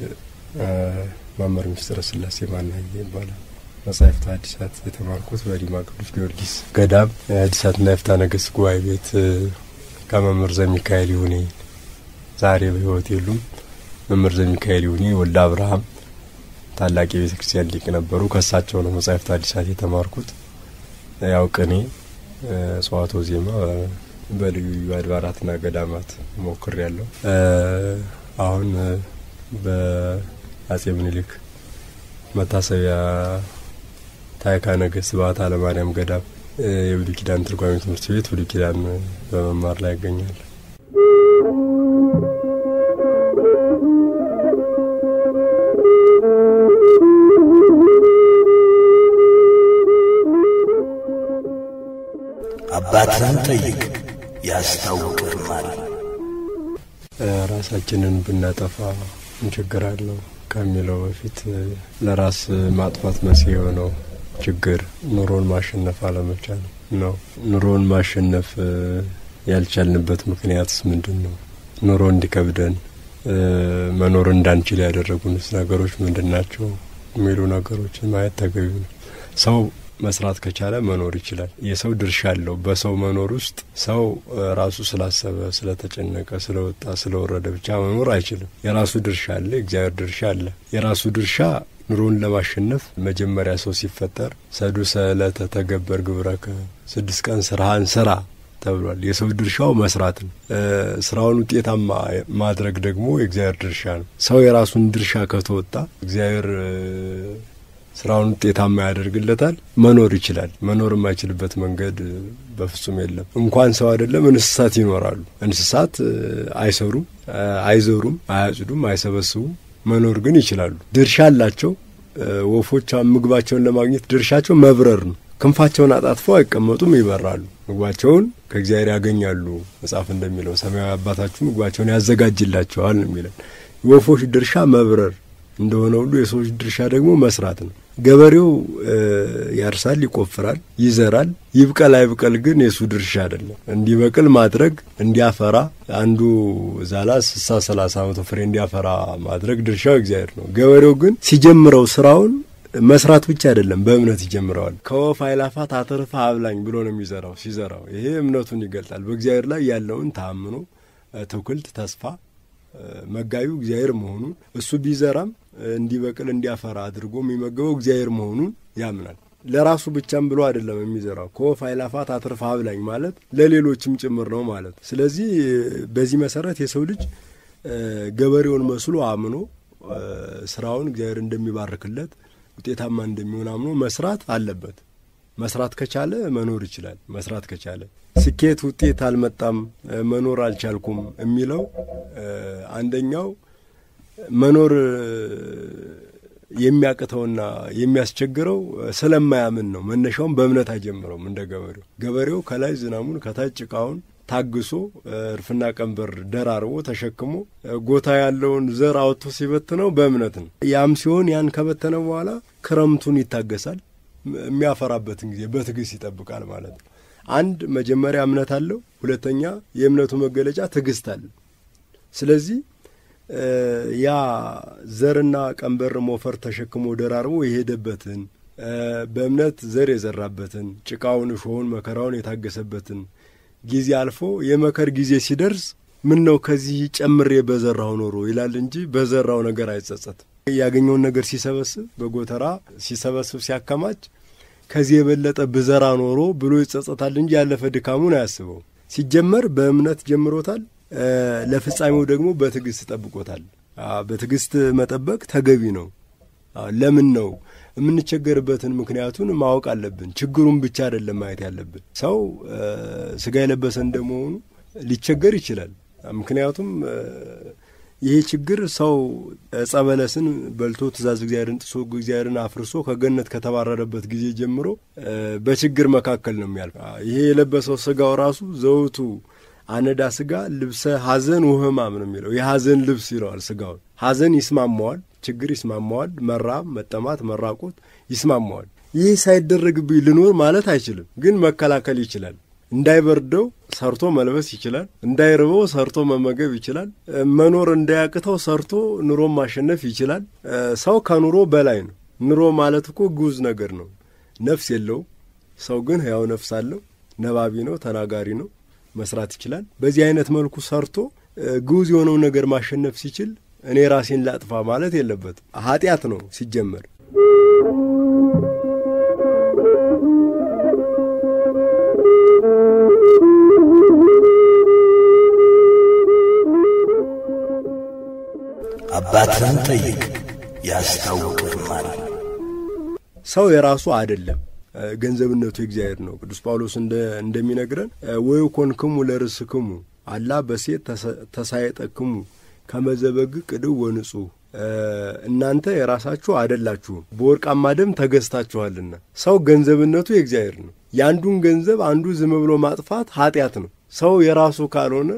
መምህር ምስጢረ ስላሴ ማናየ ይባላል። መጻሕፍተ ሐዲሳት የተማርኩት በዲማ ቅዱስ ጊዮርጊስ ገዳም የሐዲሳትና የፍትሐ ነገሥት ጉባኤ ቤት ከመምህር ዘሚካኤል ይሁኔ ዛሬ በሕይወት የሉም። መምህር ዘሚካኤል ይሁኔ ወልደ አብርሃም ታላቅ የቤተ ክርስቲያን ሊቅ ነበሩ። ከእሳቸው ነው መጻሕፍተ ሐዲሳት የተማርኩት። ያው ቅኔ፣ ጽዋቶ ዜማ በልዩ ልዩ አድባራትና ገዳማት ሞክር ያለው አሁን በአጼ ምኒልክ መታሰቢያ ታዕካ ነገሥት በዓታ ለማርያም ገዳም የብሉይ ኪዳን ትርጓሜ ትምህርት ቤት ብሉይ ኪዳን በመማር ላይ ያገኛል። አባትህን ጠይቅ ያስታውቅህማል። ራሳችንን ብናጠፋ ምን ችግር አለው ከሚለው በፊት ለራስ ማጥፋት መንስኤ የሆነው ችግር ኑሮን ማሸነፍ አለመቻል ነው። ኑሮን ማሸነፍ ያልቻልንበት ምክንያትስ ምንድን ነው? ኑሮ እንዲከብደን መኖር እንዳንችል ያደረጉንስ ነገሮች ምንድን ናቸው? የሚሉ ነገሮችን ማየት ተገቢ ነው። ሰው መስራት ከቻለ መኖር ይችላል። የሰው ድርሻ አለው። በሰው መኖር ውስጥ ሰው ራሱ ስላሰበ፣ ስለተጨነቀ፣ ስለወጣ፣ ስለወረደ ብቻ መኖር አይችልም። የራሱ ድርሻ አለ፣ የእግዚአብሔር ድርሻ አለ። የራሱ ድርሻ ኑሮን ለማሸነፍ መጀመሪያ ሰው ሲፈጠር ሰዱሰ ዕለተ ተገበር ግብረከ፣ ስድስት ቀን ስራህን ስራ ተብሏል። የሰው ድርሻው መስራት ነው። ስራውን ውጤታማ ማድረግ ደግሞ የእግዚአብሔር ድርሻ ነው። ሰው የራሱን ድርሻ ከተወጣ እግዚአብሔር ስራውን ውጤታማ ያደርግለታል። መኖር ይችላል። መኖር የማይችልበት መንገድ በፍጹም የለም። እንኳን ሰው አይደለም እንስሳት ይኖራሉ። እንስሳት አይሰሩም፣ አይዘሩም፣ አያጭዱም፣ አይሰበስቡም። መኖር ግን ይችላሉ። ድርሻ አላቸው። ወፎች ምግባቸውን ለማግኘት ድርሻቸው መብረር ነው። ክንፋቸውን አጣጥፈው አይቀመጡም፣ ይበራሉ። ምግባቸውን ከእግዚአብሔር ያገኛሉ። መጽሐፍ እንደሚለው ሰማያዊ አባታችሁ ምግባቸውን ያዘጋጅላቸዋል ነው የሚለን። የወፎች ድርሻ መብረር እንደሆነ ሁሉ የሰዎች ድርሻ ደግሞ መስራት ነው። ገበሬው ያርሳል፣ ይቆፍራል፣ ይዘራል። ይብቀል አይብቀል ግን የሱ ድርሻ አይደለም። እንዲበቅል ማድረግ እንዲያፈራ፣ አንዱ ዛላ ስሳ ሰላሳ መቶ ፍሬ እንዲያፈራ ማድረግ ድርሻው እግዚአብሔር ነው። ገበሬው ግን ሲጀምረው ስራውን መስራት ብቻ አይደለም፣ በእምነት ይጀምረዋል። ከወፍ አይላፋት አትርፋ አብላኝ ብሎ ነው የሚዘራው። ሲዘራው ይሄ እምነቱን ይገልጣል። በእግዚአብሔር ላይ ያለውን ታምኖ ትውክልት ተስፋ መጋቢው እግዚአብሔር መሆኑን እሱ ቢዘራም እንዲበቅል እንዲያፈራ አድርጎ የሚመገበው እግዚአብሔር መሆኑን ያምናል። ለራሱ ብቻም ብሎ አይደለም የሚዘራው። ከወፍ አይላፋት አትርፋ አብላኝ ማለት ለሌሎችም ጭምር ነው ማለት። ስለዚህ በዚህ መሰረት የሰው ልጅ ገበሬውን መስሎ አምኖ ስራውን እግዚአብሔር እንደሚባርክለት ውጤታማ እንደሚሆን አምኖ መስራት አለበት። መስራት ከቻለ መኖር ይችላል። መስራት ከቻለ ስኬት ውጤት አልመጣም መኖር አልቻልኩም የሚለው አንደኛው መኖር የሚያቅተውና የሚያስቸግረው ስለማያምን ነው። መነሻውን በእምነት አይጀምረውም። እንደ ገበሬው ገበሬው ከላይ ዝናሙን ከታች ጭቃውን ታግሶ እርፍና ቀንበር ደራርቦ ተሸክሞ ጎታ ያለውን ዘር አወጥቶ ሲበትነው በእምነት ነው። ያም ሲሆን ያን ከበተነ በኋላ ክረምቱን ይታገሳል። የሚያፈራበትን ጊዜ በትዕግስት ይጠብቃል ማለት ነው። አንድ መጀመሪያ እምነት አለው። ሁለተኛ የእምነቱ መገለጫ ትዕግስት አለ። ስለዚህ ያ ዘርና ቀንበር ሞፈር ተሸክሞ ደራርቦ የሄደበትን በእምነት ዘር የዘራበትን ጭቃውን፣ እሾሁን፣ መከራውን የታገሰበትን ጊዜ አልፎ የመከር ጊዜ ሲደርስ ምን ነው ከዚህ ጨምሬ በዘራው ኖሮ ይላል እንጂ በዘራው ነገር አይጸጸትም። ያገኘውን ነገር ሲሰበስብ በጎተራ ሲሰበስብ ሲያከማች ከዚህ የበለጠ ብዘራ ኖሮ ብሎ ይጸጸታል እንጂ ያለፈ ድካሙን አያስበው። ሲጀመር በእምነት ጀምሮታል። ለፍጻሜው ደግሞ በትዕግስት ጠብቆታል። በትዕግስት መጠበቅ ተገቢ ነው። ለምን ነው የምንቸገርበትን ምክንያቱን ማወቅ አለብን። ችግሩን ብቻ አይደለም ማየት ያለብን። ሰው ስጋ የለበሰ እንደመሆኑ ሊቸገር ይችላል። ምክንያቱም ይሄ ችግር ሰው ዕፀ በለስን በልቶ ትእዛዝ እግዚአብሔርን ጥሶ እግዚአብሔርን አፍርሶ ከገነት ከተባረረበት ጊዜ ጀምሮ በችግር መካከል ነው የሚያልፍ። ይሄ የለበሰው ስጋው ራሱ ዘውቱ አነዳ ስጋ ልብሰ ሐዘን ውህማም ነው የሚለው የሐዘን ልብስ ይለዋል። ስጋውን ሐዘን ይስማማዋል፣ ችግር ይስማማዋል። መራብ፣ መጠማት፣ መራቆት ይስማማዋል። ይህ ሳይደረግብኝ ልኖር ማለት አይችልም፣ ግን መከላከል ይችላል። እንዳይበርደው ሰርቶ መልበስ ይችላል። እንዳይርበው ሰርቶ መመገብ ይችላል። መኖር እንዳያቅተው ሰርቶ ኑሮን ማሸነፍ ይችላል። ሰው ከኑሮ በላይ ነው። ኑሮ ማለት እኮ ግዑዝ ነገር ነው። ነፍስ የለውም። ሰው ግን ሕያው ነፍስ አለው። ነባቢ ነው፣ ተናጋሪ ነው፣ መስራት ይችላል። በዚህ አይነት መልኩ ሰርቶ ግዑዝ የሆነውን ነገር ማሸነፍ ሲችል እኔ ራሴን ላጥፋ ማለት የለበትም። ኃጢአት ነው ሲጀመር። አባትህን ጠይቅ ያስታውቅህማል። ሰው የራሱ አይደለም፣ ገንዘብነቱ የእግዚአብሔር ነው። ቅዱስ ጳውሎስ እንደሚነግረን ወይኮንክሙ ለርእስክሙ አላ በሴት ተሳየጠክሙ ከመዘበግ ቅድው ወንጹህ እናንተ የራሳችሁ አይደላችሁም በወርቃማ ደም ተገዝታችኋልና። ሰው ገንዘብነቱ የእግዚአብሔር ነው። የአንዱን ገንዘብ አንዱ ዝም ብሎ ማጥፋት ኃጢአት ነው። ሰው የራሱ ካልሆነ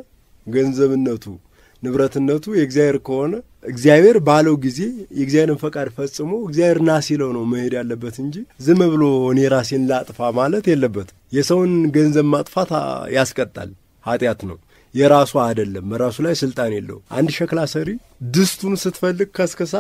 ገንዘብነቱ ንብረትነቱ የእግዚአብሔር ከሆነ እግዚአብሔር ባለው ጊዜ የእግዚአብሔርን ፈቃድ ፈጽሞ እግዚአብሔር ና ሲለው ነው መሄድ ያለበት እንጂ ዝም ብሎ እኔ ራሴን ላጥፋ ማለት የለበትም። የሰውን ገንዘብ ማጥፋት ያስቀጣል፣ ኃጢአት ነው። የራሷ አይደለም፣ በራሱ ላይ ስልጣን የለው። አንድ ሸክላ ሰሪ ድስቱን ስትፈልግ ከስከሳ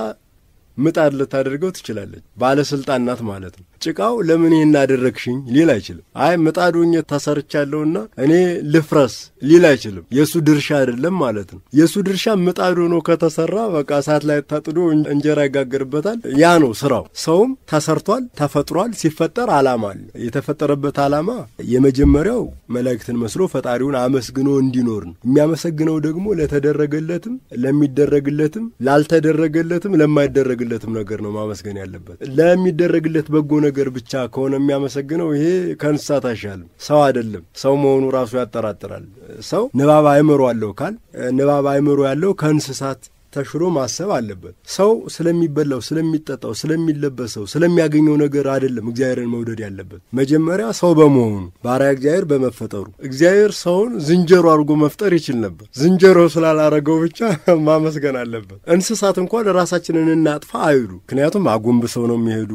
ምጣድ ልታደርገው ትችላለች። ባለስልጣን ናት ማለት ነው። ጭቃው ለምን ይህን አደረግሽኝ ሊል አይችልም። አይ ምጣዱኝ ተሰርቻለሁና እኔ ልፍረስ ሊል አይችልም። የእሱ ድርሻ አይደለም ማለት ነው። የእሱ ድርሻ ምጣዱ ሆኖ ከተሰራ በቃ እሳት ላይ ታጥዶ እንጀራ ይጋገርበታል። ያ ነው ስራው። ሰውም ተሰርቷል፣ ተፈጥሯል። ሲፈጠር ዓላማ አለ። የተፈጠረበት ዓላማ የመጀመሪያው መላእክትን መስሎ ፈጣሪውን አመስግኖ እንዲኖር ነው። የሚያመሰግነው ደግሞ ለተደረገለትም፣ ለሚደረግለትም፣ ላልተደረገለትም፣ ለማይደረግለትም ነገር ነው ማመስገን ያለበት። ለሚደረግለት በጎ ነገር ብቻ ከሆነ የሚያመሰግነው ይሄ ከእንስሳት አይሻልም። ሰው አይደለም። ሰው መሆኑ ራሱ ያጠራጥራል። ሰው ንባብ አእምሮ አለው ካል ንባብ አእምሮ ያለው ከእንስሳት ተሽሎ ማሰብ አለበት። ሰው ስለሚበላው፣ ስለሚጠጣው፣ ስለሚለበሰው፣ ስለሚያገኘው ነገር አይደለም እግዚአብሔርን መውደድ ያለበት። መጀመሪያ ሰው በመሆኑ ባሪያ እግዚአብሔር በመፈጠሩ እግዚአብሔር ሰውን ዝንጀሮ አድርጎ መፍጠር ይችል ነበር። ዝንጀሮ ስላላረገው ብቻ ማመስገን አለበት። እንስሳት እንኳን ራሳችንን እናጥፋ አይሉ። ምክንያቱም አጎንብሰው ነው የሚሄዱ፣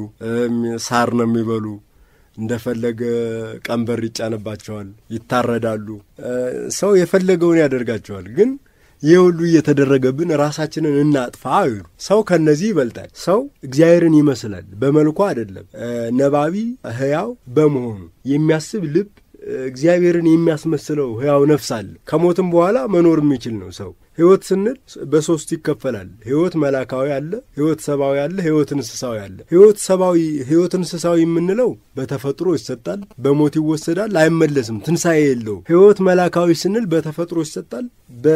ሳር ነው የሚበሉ እንደፈለገ ቀንበር ይጫንባቸዋል፣ ይታረዳሉ። ሰው የፈለገውን ያደርጋቸዋል ግን ይህ ሁሉ እየተደረገብን ራሳችንን እናጥፋ አይሉ። ሰው ከነዚህ ይበልጣል። ሰው እግዚአብሔርን ይመስላል፣ በመልኩ አይደለም። ነባቢ ሕያው በመሆኑ የሚያስብ ልብ እግዚአብሔርን የሚያስመስለው ሕያው ነፍስ አለ። ከሞትም በኋላ መኖር የሚችል ነው ሰው። ሕይወት ስንል በሶስት ይከፈላል። ሕይወት መላካዊ አለ፣ ሕይወት ሰብአዊ አለ፣ ሕይወት እንስሳዊ አለ። ሕይወት ሰብአዊ ሕይወት እንስሳዊ የምንለው በተፈጥሮ ይሰጣል፣ በሞት ይወሰዳል፣ አይመለስም፣ ትንሣኤ የለውም። ሕይወት መላካዊ ስንል በተፈጥሮ ይሰጣል፣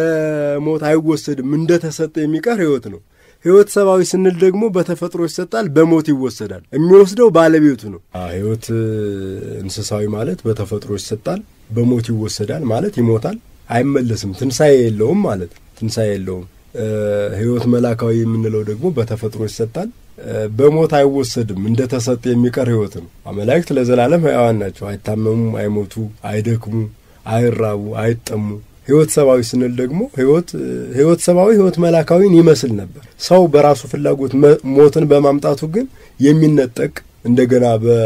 በሞት አይወሰድም፣ እንደተሰጠ የሚቀር ሕይወት ነው። ሕይወት ሰብአዊ ስንል ደግሞ በተፈጥሮ ይሰጣል፣ በሞት ይወሰዳል። የሚወስደው ባለቤቱ ነው። ሕይወት እንስሳዊ ማለት በተፈጥሮ ይሰጣል፣ በሞት ይወሰዳል ማለት ይሞታል፣ አይመለስም፣ ትንሣኤ የለውም ማለት ትንሣኤ የለውም። ሕይወት መላካዊ የምንለው ደግሞ በተፈጥሮ ይሰጣል፣ በሞት አይወሰድም፣ እንደ ተሰጠ የሚቀር ሕይወት ነው። መላእክት ለዘላለም ሕያዋን ናቸው። አይታመሙ፣ አይሞቱ፣ አይደክሙ፣ አይራቡ፣ አይጠሙ። ሕይወት ሰብአዊ ስንል ደግሞ ሕይወት ሰብአዊ ሕይወት መላካዊን ይመስል ነበር። ሰው በራሱ ፍላጎት ሞትን በማምጣቱ ግን የሚነጠቅ እንደገና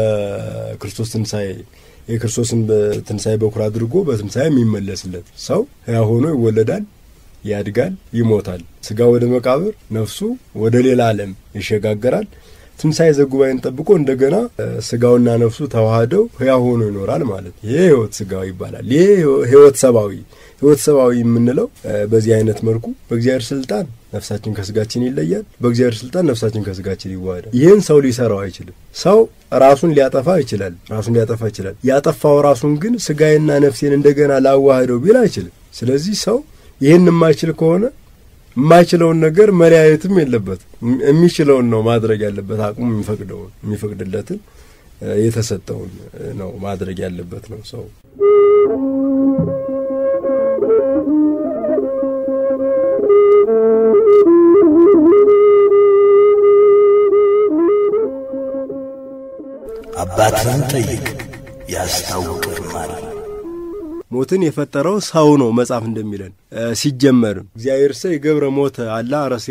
በክርስቶስ ትንሣኤ የክርስቶስን ትንሣኤ በኩር አድርጎ በትንሣኤ የሚመለስለት ሰው ሕያው ሆኖ ይወለዳል፣ ያድጋል፣ ይሞታል። ስጋ ወደ መቃብር፣ ነፍሱ ወደ ሌላ ዓለም ይሸጋገራል። ትንሣኤ ዘጉባኤን ጠብቆ እንደገና ስጋውና ነፍሱ ተዋህደው ሕያው ሆኖ ይኖራል ማለት ይሄ ሕይወት ስጋዊ ይባላል። ይሄ ሕይወት ሰብአዊ ሕይወት ሰብአዊ የምንለው በዚህ አይነት መልኩ በእግዚአብሔር ስልጣን ነፍሳችን ከስጋችን ይለያል፣ በእግዚአብሔር ስልጣን ነፍሳችን ከስጋችን ይዋሃዳል። ይህን ሰው ሊሰራው አይችልም። ሰው ራሱን ሊያጠፋ ይችላል፣ ራሱን ሊያጠፋ ይችላል። ያጠፋው ራሱን ግን ስጋዬና ነፍሴን እንደገና ላዋህደው ቢል አይችልም። ስለዚህ ሰው ይህን የማይችል ከሆነ የማይችለውን ነገር መለያየትም የለበትም። የሚችለውን ነው ማድረግ ያለበት። አቅሙ የሚፈቅደውን የሚፈቅድለትን የተሰጠውን ነው ማድረግ ያለበት ነው ሰው አባትህን ጠይቅ ያስታውቅህማል። ሞትን የፈጠረው ሰው ነው መጽሐፍ እንደሚለን ሲጀመርም እግዚአብሔር ሰ የገብረ ሞተ አላ ረሲያን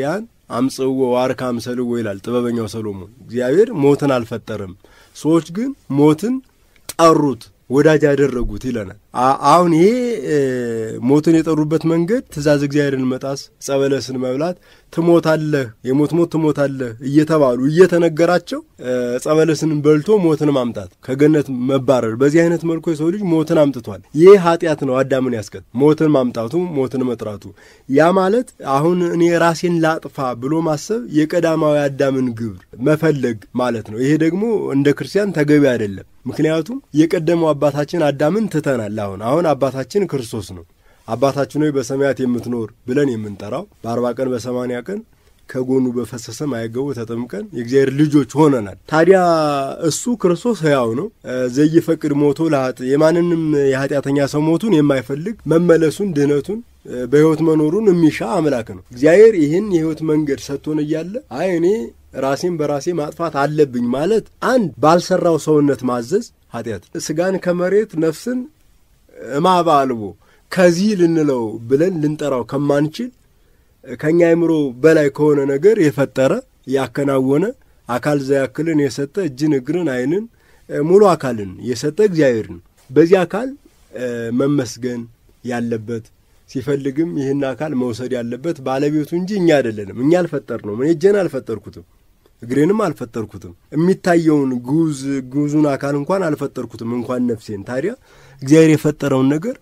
አምጽዎ ዋርካም ሰልዎ ይላል ጥበበኛው ሰሎሞን። እግዚአብሔር ሞትን አልፈጠረም፣ ሰዎች ግን ሞትን ጠሩት ወዳጅ ያደረጉት ይለናል። አሁን ይሄ ሞትን የጠሩበት መንገድ ትእዛዝ እግዚአብሔርን መጣስ፣ ጸበለስን መብላት፣ ትሞታለህ፣ የሞት ሞት ትሞታለህ እየተባሉ እየተነገራቸው ጸበለስን በልቶ ሞትን ማምጣት፣ ከገነት መባረር። በዚህ አይነት መልኩ የሰው ልጅ ሞትን አምጥቷል። ይህ ኃጢአት ነው አዳምን ያስቀጥ ሞትን ማምጣቱ፣ ሞትን መጥራቱ። ያ ማለት አሁን እኔ ራሴን ላጥፋ ብሎ ማሰብ የቀዳማዊ አዳምን ግብር መፈለግ ማለት ነው። ይሄ ደግሞ እንደ ክርስቲያን ተገቢ አይደለም። ምክንያቱም የቀደመው አባታችን አዳምን ትተናል። አሁን አሁን አባታችን ክርስቶስ ነው። አባታችን ሆይ በሰማያት የምትኖር ብለን የምንጠራው በአርባ ቀን በሰማንያ ቀን ከጎኑ በፈሰሰ ማየገቡ ተጠምቀን የእግዚአብሔር ልጆች ሆነናል። ታዲያ እሱ ክርስቶስ ሕያው ነው። ዘይፈቅድ ሞቶ ለሀጥ የማንንም የኃጢአተኛ ሰው ሞቱን የማይፈልግ መመለሱን፣ ድህነቱን በሕይወት መኖሩን የሚሻ አምላክ ነው። እግዚአብሔር ይህን የሕይወት መንገድ ሰጥቶን እያለ አይ እኔ ራሴን በራሴ ማጥፋት አለብኝ ማለት አንድ ባልሰራው ሰውነት ማዘዝ ኃጢአት፣ ስጋን ከመሬት ነፍስን እማባ አልቦ ከዚህ ልንለው ብለን ልንጠራው ከማንችል ከእኛ አእምሮ በላይ ከሆነ ነገር የፈጠረ ያከናወነ አካል ዘያክልን የሰጠ እጅን፣ እግርን፣ ዓይንን ሙሉ አካልን የሰጠ እግዚአብሔር ነው። በዚህ አካል መመስገን ያለበት ሲፈልግም ይህን አካል መውሰድ ያለበት ባለቤቱ እንጂ እኛ አይደለንም። እኛ አልፈጠር ነው። እኔ እጄን አልፈጠርኩትም፣ እግሬንም አልፈጠርኩትም፣ የሚታየውን ጉዝ ጉዙን አካል እንኳን አልፈጠርኩትም፣ እንኳን ነፍሴን። ታዲያ እግዚአብሔር የፈጠረውን ነገር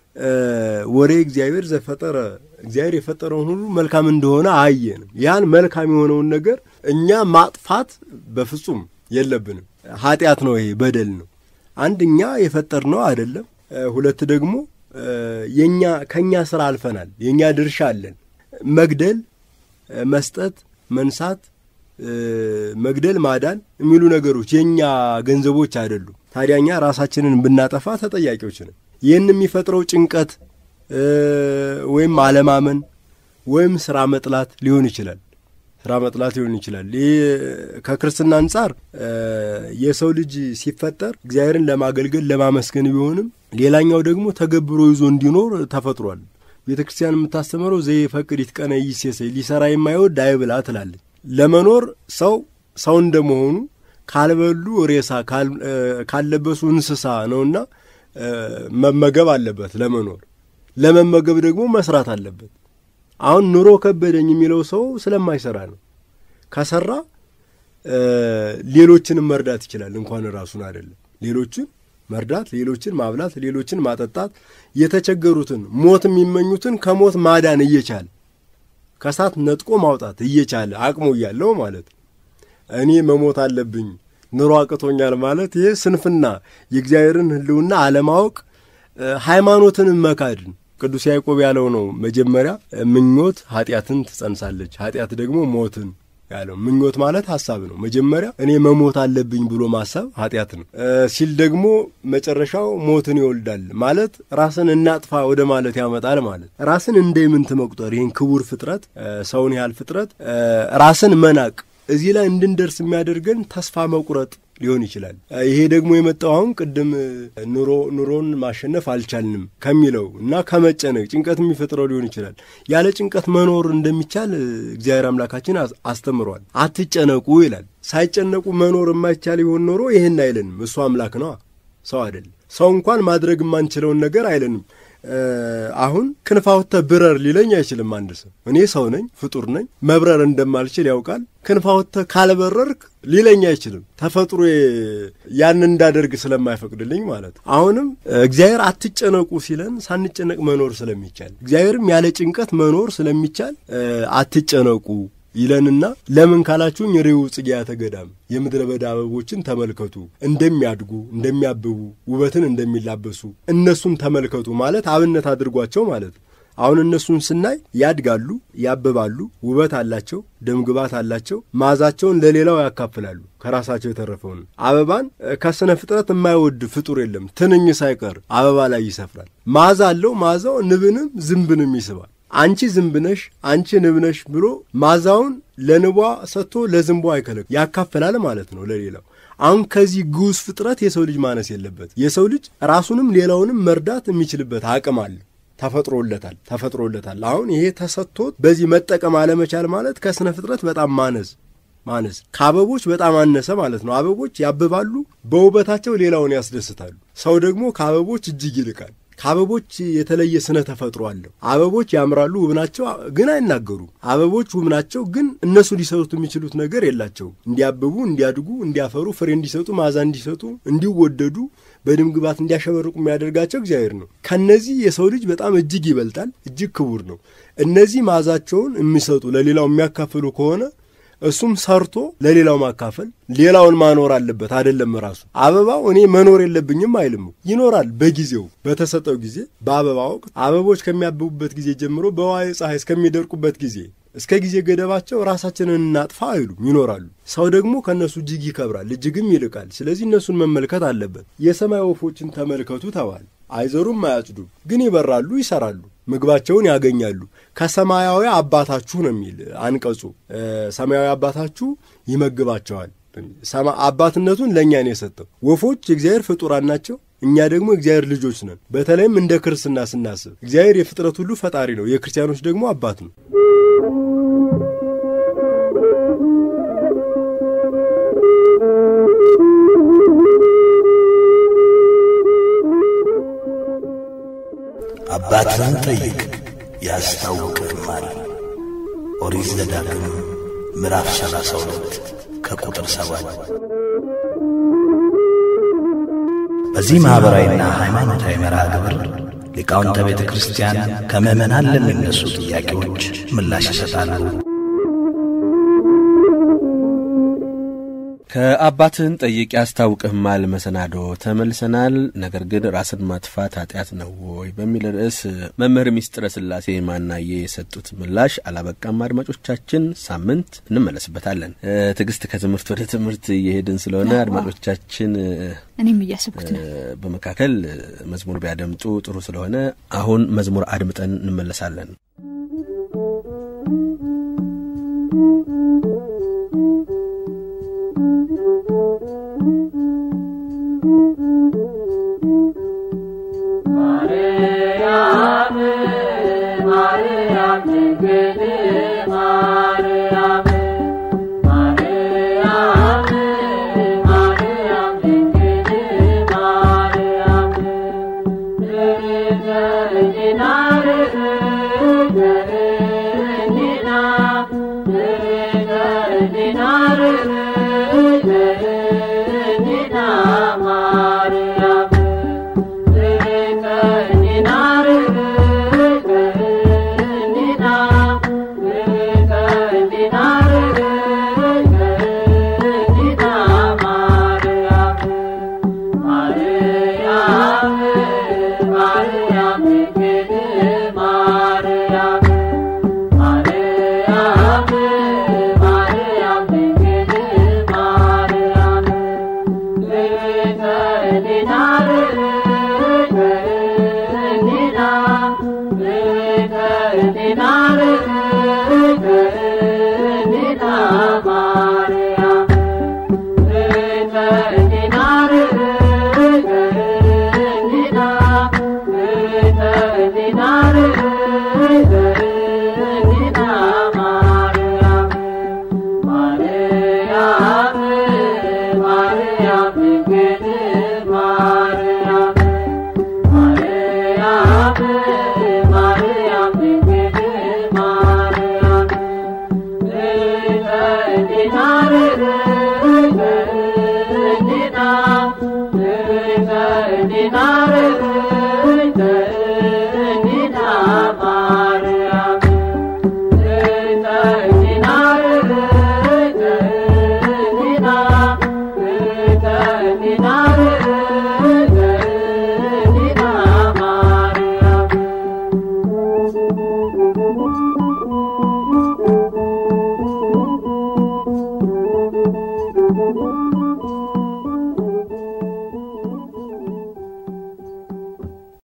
ወሬ እግዚአብሔር ዘፈጠረ እግዚአብሔር የፈጠረውን ሁሉ መልካም እንደሆነ አየንም። ያን መልካም የሆነውን ነገር እኛ ማጥፋት በፍጹም የለብንም። ኃጢአት ነው፣ ይሄ በደል ነው። አንድ እኛ የፈጠርነው አይደለም። ሁለት ደግሞ የኛ ከኛ ስራ አልፈናል። የኛ ድርሻ አለን። መግደል፣ መስጠት፣ መንሳት፣ መግደል፣ ማዳን የሚሉ ነገሮች የኛ ገንዘቦች አይደሉም። ታዲያ እኛ ራሳችንን ብናጠፋ ተጠያቂዎች ነን። ይህን የሚፈጥረው ጭንቀት ወይም አለማመን ወይም ስራ መጥላት ሊሆን ይችላል። ስራ መጥላት ሊሆን ይችላል። ይህ ከክርስትና አንጻር የሰው ልጅ ሲፈጠር እግዚአብሔርን ለማገልገል ለማመስገን ቢሆንም ሌላኛው ደግሞ ተገብሮ ይዞ እንዲኖር ተፈጥሯል። ቤተ ክርስቲያን የምታስተምረው ዘይፈቅድ ይትቀነ ይሴሰይ ሊሰራ የማይወድ አይብላ ትላለች። ለመኖር ሰው ሰው እንደመሆኑ ካልበሉ ሬሳ ካልለበሱ እንስሳ ነውና መመገብ አለበት ለመኖር። ለመመገብ ደግሞ መስራት አለበት። አሁን ኑሮ ከበደኝ የሚለው ሰው ስለማይሰራ ነው። ከሰራ ሌሎችንም መርዳት ይችላል። እንኳን ራሱን አይደለም ሌሎችን መርዳት፣ ሌሎችን ማብላት፣ ሌሎችን ማጠጣት፣ የተቸገሩትን ሞት የሚመኙትን ከሞት ማዳን እየቻለ ከእሳት ነጥቆ ማውጣት እየቻለ አቅሙ እያለው ማለት እኔ መሞት አለብኝ ኑሮ አቅቶኛል ማለት ይህ ስንፍና፣ የእግዚአብሔርን ሕልውና አለማወቅ፣ ሃይማኖትን መካድን ቅዱስ ያዕቆብ ያለው ነው። መጀመሪያ ምኞት ኃጢአትን ትጸንሳለች፣ ኃጢአት ደግሞ ሞትን ያለው ምኞት ማለት ሀሳብ ነው። መጀመሪያ እኔ መሞት አለብኝ ብሎ ማሰብ ኃጢአት ነው ሲል ደግሞ መጨረሻው ሞትን ይወልዳል ማለት ራስን እናጥፋ ወደ ማለት ያመጣል ማለት ራስን እንደ ምንት መቁጠር ይህን ክቡር ፍጥረት ሰውን ያህል ፍጥረት ራስን መናቅ እዚህ ላይ እንድንደርስ የሚያደርገን ተስፋ መቁረጥ ሊሆን ይችላል። ይሄ ደግሞ የመጣው አሁን ቅድም ኑሮ ኑሮን ማሸነፍ አልቻልንም ከሚለው እና ከመጨነቅ ጭንቀት የሚፈጥረው ሊሆን ይችላል። ያለ ጭንቀት መኖር እንደሚቻል እግዚአብሔር አምላካችን አስተምሯል። አትጨነቁ ይላል። ሳይጨነቁ መኖር የማይቻል ቢሆን ኖሮ ይህን አይለንም። እሱ አምላክ ነዋ፣ ሰው አይደለም። ሰው እንኳን ማድረግ የማንችለውን ነገር አይለንም። አሁን ክንፋውተ ብረር ሊለኝ አይችልም። አንድ ሰው እኔ ሰው ነኝ፣ ፍጡር ነኝ፣ መብረር እንደማልችል ያውቃል። ክንፋውተ ካልበረርክ ሊለኝ አይችልም። ተፈጥሮ ያን እንዳደርግ ስለማይፈቅድልኝ ማለት ነው። አሁንም እግዚአብሔር አትጨነቁ ሲለን ሳንጨነቅ መኖር ስለሚቻል እግዚአብሔርም ያለ ጭንቀት መኖር ስለሚቻል አትጨነቁ ይለንና ለምን ካላችሁኝ ርዕዩ ጽጌያተ ገዳም የምድረ በዳ አበቦችን ተመልከቱ እንደሚያድጉ እንደሚያብቡ ውበትን እንደሚላበሱ እነሱን ተመልከቱ ማለት አብነት አድርጓቸው ማለት ነው። አሁን እነሱን ስናይ ያድጋሉ፣ ያብባሉ፣ ውበት አላቸው፣ ደምግባት አላቸው፣ መዓዛቸውን ለሌላው ያካፍላሉ። ከራሳቸው የተረፈውን አበባን ከስነ ፍጥረት የማይወድ ፍጡር የለም። ትንኝ ሳይቀር አበባ ላይ ይሰፍራል። መዓዛ አለው። መዓዛው ንብንም ዝንብንም ይስባል። አንቺ ዝንብ ነሽ፣ አንቺ ንብ ነሽ ብሎ ማዛውን ለንቧ ሰጥቶ ለዝንቧ አይከለክ ያካፍላል ማለት ነው ለሌላው። አሁን ከዚህ ግዑዝ ፍጥረት የሰው ልጅ ማነስ የለበት። የሰው ልጅ ራሱንም ሌላውንም መርዳት የሚችልበት አቅም አለ። ተፈጥሮለታል ተፈጥሮለታል። አሁን ይሄ ተሰጥቶት በዚህ መጠቀም አለመቻል ማለት ከስነ ፍጥረት በጣም ማነስ ማነስ ከአበቦች በጣም አነሰ ማለት ነው። አበቦች ያብባሉ፣ በውበታቸው ሌላውን ያስደስታሉ። ሰው ደግሞ ከአበቦች እጅግ ይልቃል። ከአበቦች የተለየ ስነ ተፈጥሮ አለው። አበቦች ያምራሉ፣ ውብ ናቸው፣ ግን አይናገሩም። አበቦች ውብ ናቸው፣ ግን እነሱ ሊሰጡት የሚችሉት ነገር የላቸውም። እንዲያብቡ፣ እንዲያድጉ፣ እንዲያፈሩ፣ ፍሬ እንዲሰጡ፣ መዓዛ እንዲሰጡ፣ እንዲወደዱ፣ በደም ግባት እንዲያሸበርቁ የሚያደርጋቸው እግዚአብሔር ነው። ከነዚህ የሰው ልጅ በጣም እጅግ ይበልጣል፣ እጅግ ክቡር ነው። እነዚህ መዓዛቸውን የሚሰጡ ለሌላው የሚያካፍሉ ከሆነ እሱም ሰርቶ ለሌላው ማካፈል ሌላውን ማኖር አለበት። አይደለም ራሱ አበባው እኔ መኖር የለብኝም አይልም። ይኖራል በጊዜው በተሰጠው ጊዜ። በአበባ ወቅት አበቦች ከሚያብቡበት ጊዜ ጀምሮ በዋየ ፀሐይ እስከሚደርቁበት ጊዜ እስከ ጊዜ ገደባቸው ራሳችንን እናጥፋ አይሉም፣ ይኖራሉ። ሰው ደግሞ ከእነሱ እጅግ ይከብራል፣ እጅግም ይልቃል። ስለዚህ እነሱን መመልከት አለበት። የሰማይ ወፎችን ተመልከቱ ተባል። አይዘሩም፣ አያጭዱም፣ ግን ይበራሉ፣ ይሰራሉ፣ ምግባቸውን ያገኛሉ። ከሰማያዊ አባታችሁ ነው የሚል አንቀጹ። ሰማያዊ አባታችሁ ይመግባቸዋል። አባትነቱን ለእኛ ነው የሰጠው። ወፎች የእግዚአብሔር ፍጡራን ናቸው። እኛ ደግሞ የእግዚአብሔር ልጆች ነን። በተለይም እንደ ክርስትና ስናስብ እግዚአብሔር የፍጥረት ሁሉ ፈጣሪ ነው፣ የክርስቲያኖች ደግሞ አባት ነው። አባትህን ጠይቅ ያስታውቅህማል። ኦሪት ዘዳግም ምዕራፍ ሰላሳ ሁለት ከቁጥር ሰባት በዚህ ማኅበራዊና ሃይማኖታዊ መርሃ ግብር ሊቃውንተ ቤተ ክርስቲያን ከምዕመናን ለሚነሱ ጥያቄዎች ምላሽ ይሰጣሉ። ከአባትህን ጠይቅ ያስታውቅህማል መሰናዶ ተመልሰናል። ነገር ግን ራስን ማጥፋት ኃጢአት ነው ወይ በሚል ርዕስ መምህር ሚስጥረ ስላሴ ማናዬ የሰጡት ምላሽ አላበቃም። አድማጮቻችን ሳምንት እንመለስበታለን። ትዕግስት ከትምህርት ወደ ትምህርት እየሄድን ስለሆነ አድማጮቻችን እኔም እያስብኩት ነው። በመካከል መዝሙር ቢያደምጡ ጥሩ ስለሆነ አሁን መዝሙር አድምጠን እንመለሳለን።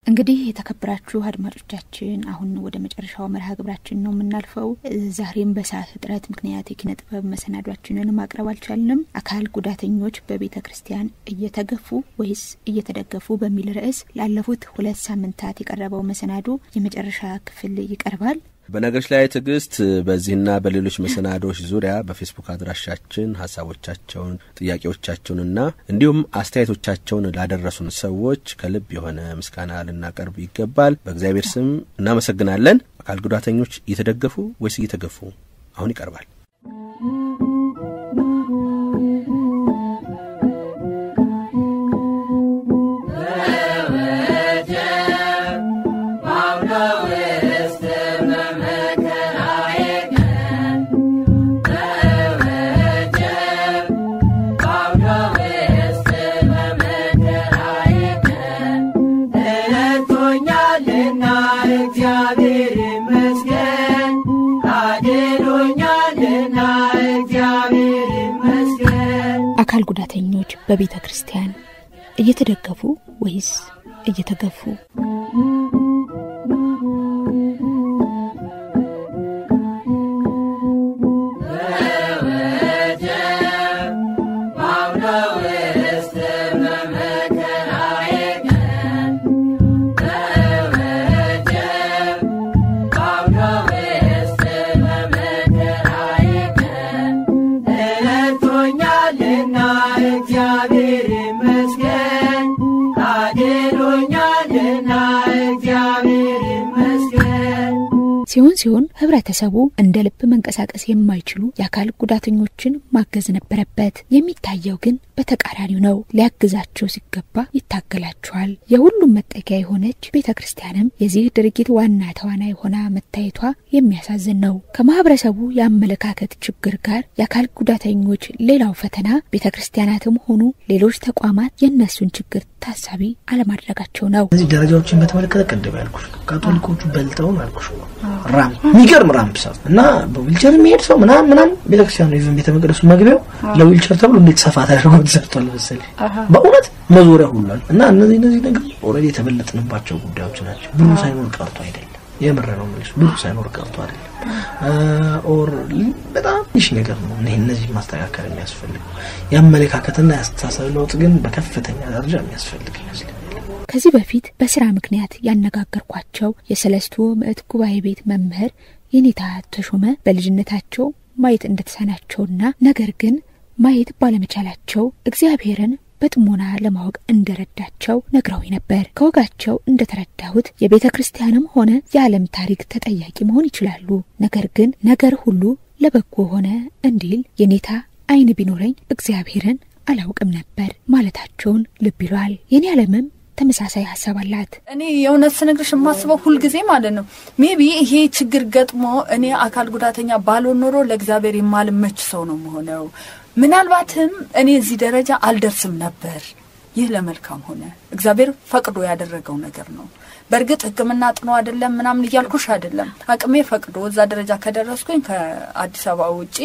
እንግዲህ የተከበራችሁ አድማጮቻችን አሁን ወደ መጨረሻው መርሃ ግብራችን ነው የምናልፈው። ዛሬም በሰዓት እጥረት ምክንያት የኪነ ጥበብ መሰናዷችንን ማቅረብ አልቻልንም። አካል ጉዳተኞች በቤተ ክርስቲያን እየተገፉ ወይስ እየተደገፉ በሚል ርዕስ ላለፉት ሁለት ሳምንታት የቀረበው መሰናዶ የመጨረሻ ክፍል ይቀርባል። በነገሮች ላይ ትዕግስት በዚህና በሌሎች መሰናዶዎች ዙሪያ በፌስቡክ አድራሻችን ሀሳቦቻቸውን፣ ጥያቄዎቻቸውንና እንዲሁም አስተያየቶቻቸውን ላደረሱን ሰዎች ከልብ የሆነ ምስጋና ልናቀርብ ይገባል። በእግዚአብሔር ስም እናመሰግናለን። አካል ጉዳተኞች እየተደገፉ ወይስ እየተገፉ? አሁን ይቀርባል። አካል ጉዳተኞች በቤተ ክርስቲያን እየተደገፉ ወይስ እየተገፉ? ሲሆን ሲሆን ህብረተሰቡ እንደ ልብ መንቀሳቀስ የማይችሉ የአካል ጉዳተኞችን ማገዝ ነበረበት። የሚታየው ግን በተቃራኒው ነው። ሊያግዛቸው ሲገባ ይታገላቸዋል። የሁሉም መጠጊያ የሆነች ቤተ ክርስቲያንም የዚህ ድርጊት ዋና ተዋናይ ሆና መታየቷ የሚያሳዝን ነው። ከማህበረሰቡ የአመለካከት ችግር ጋር የአካል ጉዳተኞች ሌላው ፈተና ቤተ ክርስቲያናትም ሆኑ ሌሎች ተቋማት የእነሱን ችግር ታሳቢ አለማድረጋቸው ነው። እነዚህ ደረጃዎችን በተመለከተ ቅድም ያልኩሽ ነው። ካቶሊኮቹ በልጠውን አልኩሽ ነው። ራምፕ የሚገርም ራምፕ ሰው እና በዊልቸር የሚሄድ ሰው ምናምን ምናምን ቤተክርስቲያኑ ይዘን ቤተ መቅደሱ መግቢያው ለዊልቸር ተብሎ እንዴት ሰፋ ተደርጎ ተሰርቷል መሰለኝ። በእውነት መዞሪያ ሁሏል። እና እነዚህ እነዚህ ነገር ኦልሬዲ የተበለጥንባቸው ጉዳዮች ናቸው። ብሩ ሳይኖር ቀርቶ አይደለም። የምር ነው የምልሽ፣ ብሩ ሳይኖር ቀርቶ አይደለም። ኦር በጣም ትንሽ ነገር ነው እኔ እነዚህ ማስተካከል የሚያስፈልገው የአመለካከትና የአስተሳሰብ ለውጥ ግን በከፍተኛ ደረጃ የሚያስፈልግ ይመስለኛል። ከዚህ በፊት በስራ ምክንያት ያነጋገርኳቸው የሰለስቱ ምዕት ጉባኤ ቤት መምህር የኔታ ተሾመ በልጅነታቸው ማየት እንደተሳናቸውና ነገር ግን ማየት ባለመቻላቸው እግዚአብሔርን በጥሞና ለማወቅ እንደረዳቸው ነግረው ነበር። ከወጋቸው እንደተረዳሁት የቤተ ክርስቲያንም ሆነ የዓለም ታሪክ ተጠያቂ መሆን ይችላሉ። ነገር ግን ነገር ሁሉ ለበጎ ሆነ እንዲል የኔታ ዓይን ቢኖረኝ እግዚአብሔርን አላውቅም ነበር ማለታቸውን ልብ ይሏል። የኔ ዓለምም ተመሳሳይ ሀሳብ አላት። እኔ የእውነት ስነግርሽ የማስበው ሁልጊዜ ማለት ነው ሜቢ ይሄ ችግር ገጥሞ እኔ አካል ጉዳተኛ ባልሆን ኖሮ ለእግዚአብሔር የማልመች ሰው ነው መሆነው ምናልባትም እኔ እዚህ ደረጃ አልደርስም ነበር። ይህ ለመልካም ሆነ። እግዚአብሔር ፈቅዶ ያደረገው ነገር ነው። በእርግጥ ሕክምና ጥኖ አይደለም ምናምን እያልኩሽ አይደለም። አቅሜ ፈቅዶ እዛ ደረጃ ከደረስኩኝ ከአዲስ አበባ ውጪ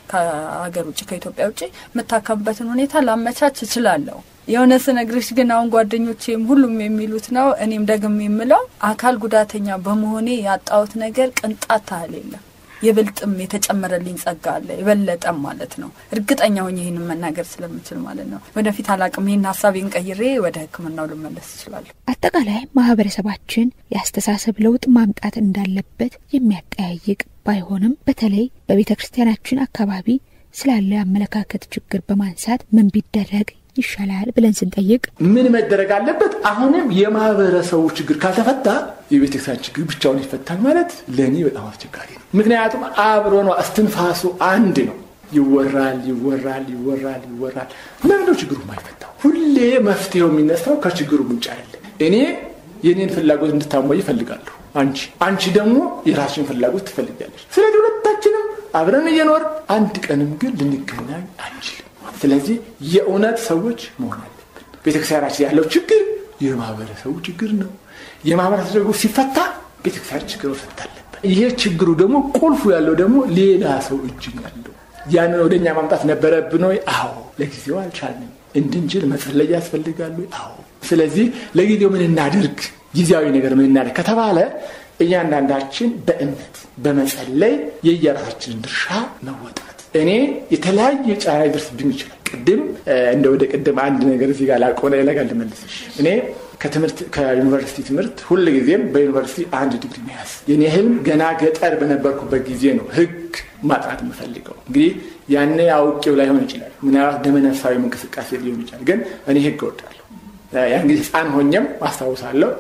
ከሀገር ውጭ ከኢትዮጵያ ውጭ የምታከምበትን ሁኔታ ላመቻች እችላለሁ። የሆነ ስነግርሽ ግን አሁን ጓደኞቼም ሁሉም የሚሉት ነው፣ እኔም ደግም የምለው አካል ጉዳተኛ በመሆኔ ያጣሁት ነገር ቅንጣት ታህል የለም። ይበልጥም የተጨመረልኝ ጸጋ አለ፣ የበለጠም ማለት ነው። እርግጠኛ ሆኜ ይህንን መናገር ስለምችል ማለት ነው። ወደፊት አላቅም፣ ይህን ሀሳቤን ቀይሬ ወደ ሕክምናው ልመለስ እችላለሁ። አጠቃላይ ማህበረሰባችን የአስተሳሰብ ለውጥ ማምጣት እንዳለበት የሚያጠያይቅ ባይሆንም በተለይ በቤተ ክርስቲያናችን አካባቢ ስላለ የአመለካከት ችግር በማንሳት ምን ቢደረግ ይሻላል ብለን ስንጠይቅ ምን መደረግ አለበት? አሁንም የማህበረሰቡ ችግር ካልተፈታ የቤተክርስቲያን ችግር ብቻውን ይፈታል ማለት ለእኔ በጣም አስቸጋሪ ነው። ምክንያቱም አብሮ ነው፣ እስትንፋሱ አንድ ነው። ይወራል ይወራል ይወራል ይወራል። ለምንድነው ችግሩ የማይፈታው? ሁሌ መፍትሄው የሚነሳው ከችግሩ ምንጭ አለ። እኔ የኔን ፍላጎት እንድታሟይ እፈልጋለሁ። አንቺ አንቺ ደግሞ የራስሽን ፍላጎት ትፈልጋለች። ስለዚህ ሁለታችንም አብረን እየኖር አንድ ቀንም ግን ልንገናኝ አንችልም። ስለዚህ የእውነት ሰዎች መሆን አለብን። ቤተክርስቲያናችን ያለው ችግር የማህበረሰቡ ችግር ነው። የማህበረሰቡ ችግር ሲፈታ ቤተክርስቲያን ችግር መፈታ አለበት። ይሄ ችግሩ ደግሞ ቁልፉ ያለው ደግሞ ሌላ ሰው እጅ ነው ያለው። ያንን ወደ እኛ ማምጣት ነበረብን ወይ? አዎ። ለጊዜው አልቻልንም። እንድንችል መጸለይ ያስፈልጋሉ። አዎ። ስለዚህ ለጊዜው ምን እናድርግ ጊዜያዊ ነገር ምን እናደርግ ከተባለ እያንዳንዳችን በእምነት በመጸለይ የየራሳችንን ድርሻ መወጣት። እኔ የተለያየ ጫና ሊደርስብኝ ይችላል። ቅድም እንደ ወደ ቅድም አንድ ነገር እዚህ ጋር ላቆነ ነገር ልመልስሽ። እኔ ከትምህርት ከዩኒቨርሲቲ ትምህርት ሁል ጊዜም በዩኒቨርሲቲ አንድ ዲግሪ መያዝ የኔ ህልም ገና ገጠር በነበርኩበት ጊዜ ነው ህግ ማጥናት የምፈልገው። እንግዲህ ያኔ አውቄው ላይሆን ይችላል፣ ምናልባት ደመነፍሳዊ እንቅስቃሴ ሊሆን ይችላል። ግን እኔ ህግ እወዳለሁ። ያን ጊዜ ህፃን ሆኜም አስታውሳለሁ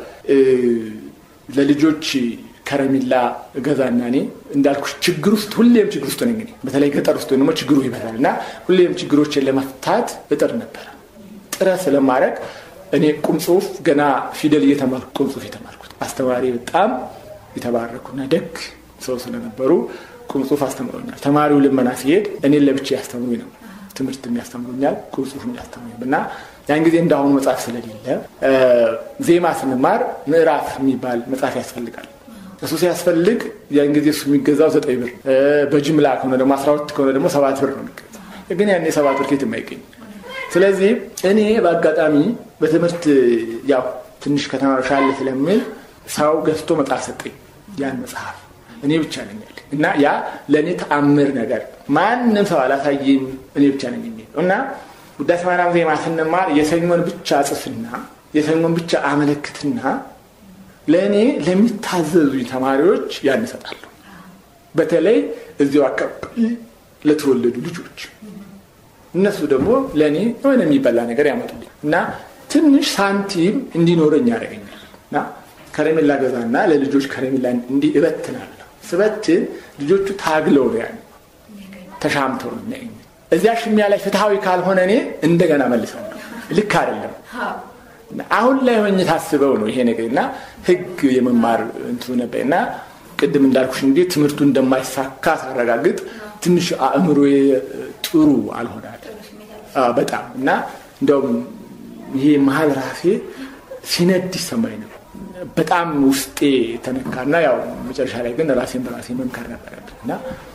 ለልጆች ከረሜላ እገዛና እኔ እንዳልኩሽ ችግር ውስጥ ሁሌም ችግር ውስጥ ነኝ። እኔ በተለይ ገጠር ውስጥ ደግሞ ችግሩ ይበዛል እና ሁሌም ችግሮችን ለመፍታት እጥር ነበረ። ጥረት ስለማድረግ እኔ ቁም ጽሁፍ ገና ፊደል እየተማርኩ ቁም ጽሁፍ የተማርኩት አስተማሪ በጣም የተባረኩና ደግ ሰው ስለነበሩ ቁም ጽሁፍ አስተምሮኛል። ተማሪው ልመና ሲሄድ እኔን ለብቻ ያስተምሩኝ ነው። ትምህርት የሚያስተምሩኛል፣ ቁም ጽሁፍ የሚያስተምሩኝ እና ያን ጊዜ እንዳሁኑ መጽሐፍ ስለሌለ ዜማ ስንማር ምዕራፍ የሚባል መጽሐፍ ያስፈልጋል። እሱ ሲያስፈልግ ያን ጊዜ እሱ የሚገዛው ዘጠኝ ብር፣ በጅምላ ከሆነ ደግሞ አስራ ሁለት ከሆነ ደግሞ ሰባት ብር ነው የሚገዛው። ግን ያኔ ሰባት ብር ኬት የማይገኝ ስለዚህ እኔ በአጋጣሚ በትምህርት ያው ትንሽ ከተማሪ ሻለ ስለምል ሰው ገዝቶ መጽሐፍ ሰጠኝ። ያን መጽሐፍ እኔ ብቻ ነኝ ያለ እና ያ ለእኔ ተአምር ነገር ማንም ሰው አላሳየኝ እኔ ብቻ ነኝ የሚለው እና ውዳሴ ማርያም ዜማ ስንማር የሰኞን ብቻ ጽፍና የሰኞን ብቻ አመለክትና ለእኔ ለሚታዘዙኝ ተማሪዎች ያን እሰጣለሁ። በተለይ እዚያው አካባቢ ለተወለዱ ልጆች እነሱ ደግሞ ለእኔ የሆነ የሚበላ ነገር ያመጡልኝ እና ትንሽ ሳንቲም እንዲኖረኝ ያደርገኛል እና ከረሜላ ገዛና ለልጆች ከረሜላ እንዲህ እበትናለሁ። ስበትን ልጆቹ ታግለው ነው ያን ተሻምተው ነው የሚያገኙ። እዚያ ሽሚያ ላይ ፍትሐዊ ካልሆነ እኔ እንደገና መልሳለሁ። ልክ አይደለም። አሁን ላይ ሆኜ ታስበው ነው ይሄ ነገር እና ህግ የመማር እንትኑ ነበር እና ቅድም እንዳልኩሽ እንግዲህ ትምህርቱ እንደማይሳካ ሳረጋግጥ ትንሽ አእምሮ ጥሩ አልሆናል በጣም እና እንደውም ይሄ መሀል ራሴ ሲነድ ይሰማኝ ነው። በጣም ውስጤ ተነካና ያው መጨረሻ ላይ ግን ራሴን በራሴ መምከር ነበረብን እና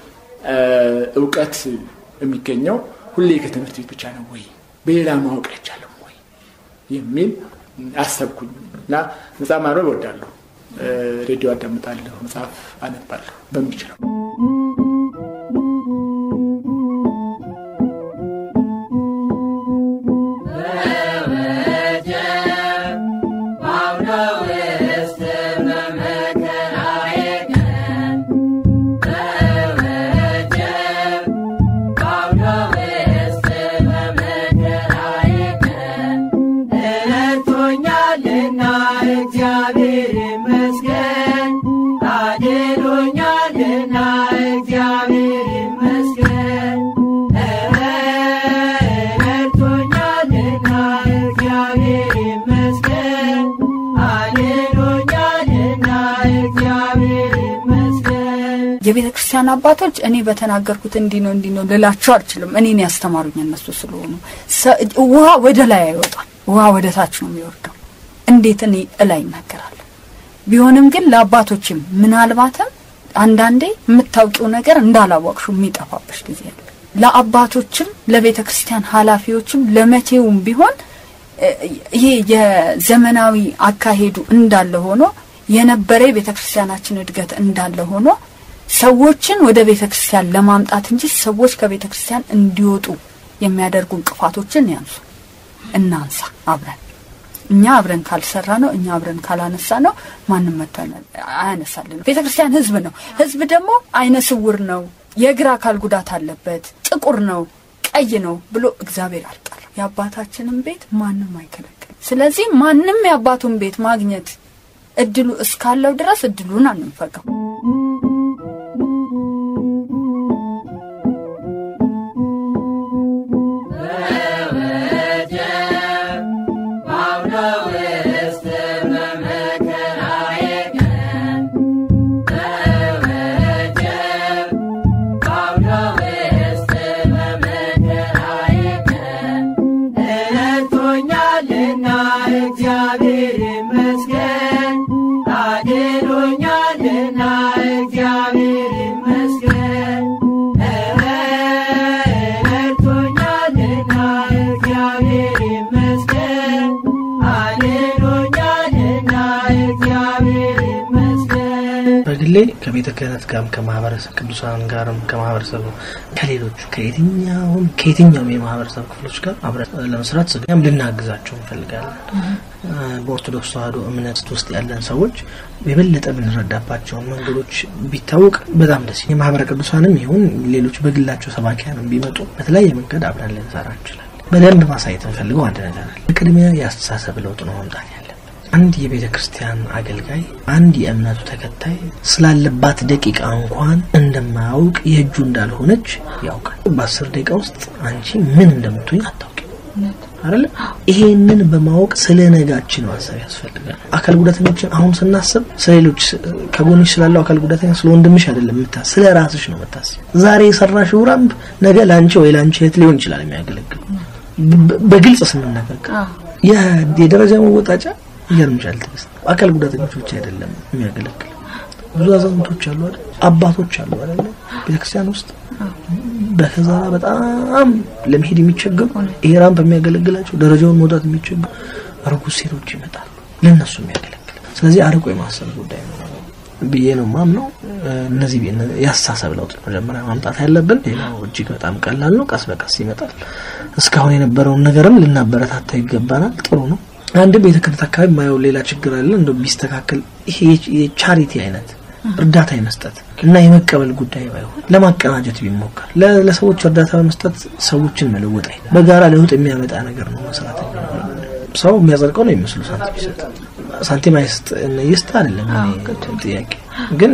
እውቀት የሚገኘው ሁሌ ከትምህርት ቤት ብቻ ነው ወይ በሌላ ማወቅ አይቻልም ወይ የሚል አሰብኩኝ እና መጽሐፍ ማንበብ እወዳለሁ። ሬዲዮ አዳምጣለሁ፣ መጽሐፍ አነባለሁ በሚችለው የቤተ ክርስቲያን አባቶች እኔ በተናገርኩት እንዲህ ነው እንዲህ ነው ልላቸው አልችልም። እኔን ያስተማሩኝ እነሱ ስለሆኑ ውሃ ወደ ላይ አይወጣም፣ ውሃ ወደ ታች ነው የሚወርደው። እንዴት እኔ እላይ ይናገራለሁ? ቢሆንም ግን ለአባቶችም ምናልባትም አንዳንዴ የምታውቂው ነገር እንዳላወቅሹ የሚጠፋብሽ ጊዜ አለ። ለአባቶችም ለቤተ ክርስቲያን ኃላፊዎችም ለመቼውም ቢሆን ይሄ የዘመናዊ አካሄዱ እንዳለ ሆኖ የነበረ የቤተ ክርስቲያናችን እድገት እንዳለ ሆኖ ሰዎችን ወደ ቤተ ክርስቲያን ለማምጣት እንጂ ሰዎች ከቤተ ክርስቲያን እንዲወጡ የሚያደርጉ እንቅፋቶችን ያንሱ፣ እናንሳ አብረን። እኛ አብረን ካልሰራ ነው፣ እኛ አብረን ካላነሳ ነው ማንም መጥቶ አያነሳልን። ቤተ ክርስቲያን ህዝብ ነው። ህዝብ ደግሞ አይነ ስውር ነው፣ የእግር አካል ጉዳት አለበት፣ ጥቁር ነው፣ ቀይ ነው ብሎ እግዚአብሔር አልጠራም። የአባታችንን ቤት ማንም አይከለክልም። ስለዚህ ማንም የአባቱን ቤት ማግኘት እድሉ እስካለው ድረስ እድሉን አንንፈገው። ሁሌ ከቤተ ክህነት ጋርም ከማህበረሰብ ቅዱሳን ጋርም ከማህበረሰቡ ከሌሎቹ ከየትኛውም ከየትኛውም የማህበረሰብ ክፍሎች ጋር አብረን ለመስራት ስጋም ልናግዛቸው እንፈልጋለን። በኦርቶዶክስ ተዋሕዶ እምነት ውስጥ ያለን ሰዎች የበለጠ የምንረዳባቸውን መንገዶች ቢታወቅ በጣም ደስ የማህበረ ቅዱሳንም ይሁን ሌሎች በግላቸው ሰባኪያንም ቢመጡ በተለያየ መንገድ አብረን ልንሰራ እንችላለን። በደንብ ማሳየት እንፈልገው አንድ ነገር አለ። በቅድሚያ የአስተሳሰብ ለውጥ ነው መምጣት ያለብን። አንድ የቤተ ክርስቲያን አገልጋይ አንድ የእምነቱ ተከታይ ስላለባት ደቂቃ እንኳን እንደማያውቅ የእጁ እንዳልሆነች ያውቃል። በአስር ደቂቃ ውስጥ አንቺ ምን እንደምትሆኝ አታውቂም አይደለ? ይሄንን በማወቅ ስለ ነጋችን ማሰብ ያስፈልጋል። አካል ጉዳተኞችን አሁን ስናስብ ስለሌሎች ከጎንሽ ስላለው አካል ጉዳተኛ ስለ ወንድምሽ አይደለም የምታስብ፣ ስለ ራስሽ ነው የምታስብ። ዛሬ የሰራሽው ራምፕ ነገ ለአንቺ ወይ ለአንቺ እህት ሊሆን ይችላል የሚያገለግል በግልጽ ስንነጋገር የደረጃ መወጣጫ ይገርምሻል። ትዕግስት አካል ጉዳተኞች ብቻ አይደለም የሚያገለግል ብዙ አዛውንቶች አሉ አይደል? አባቶች አሉ አይደል? ቤተክርስቲያን ውስጥ በከዛ በጣም ለመሄድ የሚቸገሩ ይሄ ራምፕ የሚያገለግላቸው ደረጃውን መውጣት የሚቸገሩ እርጉዝ ሴቶች ይመጣሉ፣ ለእነሱ የሚያገለግል ስለዚህ አርቆ የማሰብ ጉዳይ ነው ብዬ ነው ማምነው። እነዚህ የአስተሳሰብ ለውጥ መጀመሪያ ማምጣት ያለብን። ሌላው እጅግ በጣም ቀላል ነው፣ ቀስ በቀስ ይመጣል። እስካሁን የነበረውን ነገርም ልናበረታታ ይገባናል። ጥሩ ነው። አንድ ቤተ ክህነት አካባቢ የማየው ሌላ ችግር አለ። እንደ ቢስተካከል ይሄ የቻሪቲ አይነት እርዳታ የመስጠት እና የመቀበል ጉዳይ ባይሆን ለማቀናጀት ቢሞከር ለሰዎች እርዳታ በመስጠት ሰዎችን መለወጥ አይ በጋራ ለውጥ የሚያመጣ ነገር ነው መስራት። ሰው የሚያጸድቀው ነው የሚመስሉ ሳንቲም ይሰጥ ሳንቲም አይስጥ ይስጥ አይደለም ጥያቄ፣ ግን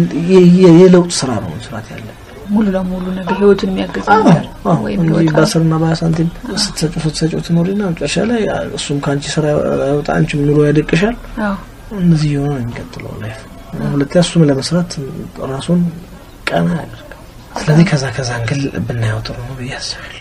የለውጥ ስራ ነው መስራት ያለ ሙሉ ለሙሉ ነገር ህይወቱን የሚያገዝ ወይም በአስርና በሀያ ሳንቲም ስትሰጩ ስትሰጩ ትኖሪና መጨረሻ ላይ እሱም ከአንቺ ስራ ያወጣ አንቺም ኑሮ ያደቅሻል። እነዚህ የሆነ ነው የሚቀጥለው ላይፍ። ሁለተኛ እሱም ለመስራት ራሱን ቀና ያደርጋል። ስለዚህ ከዛ ከዛ እንግል ብናየው ጥሩ ነው ብዬ አስባለሁ።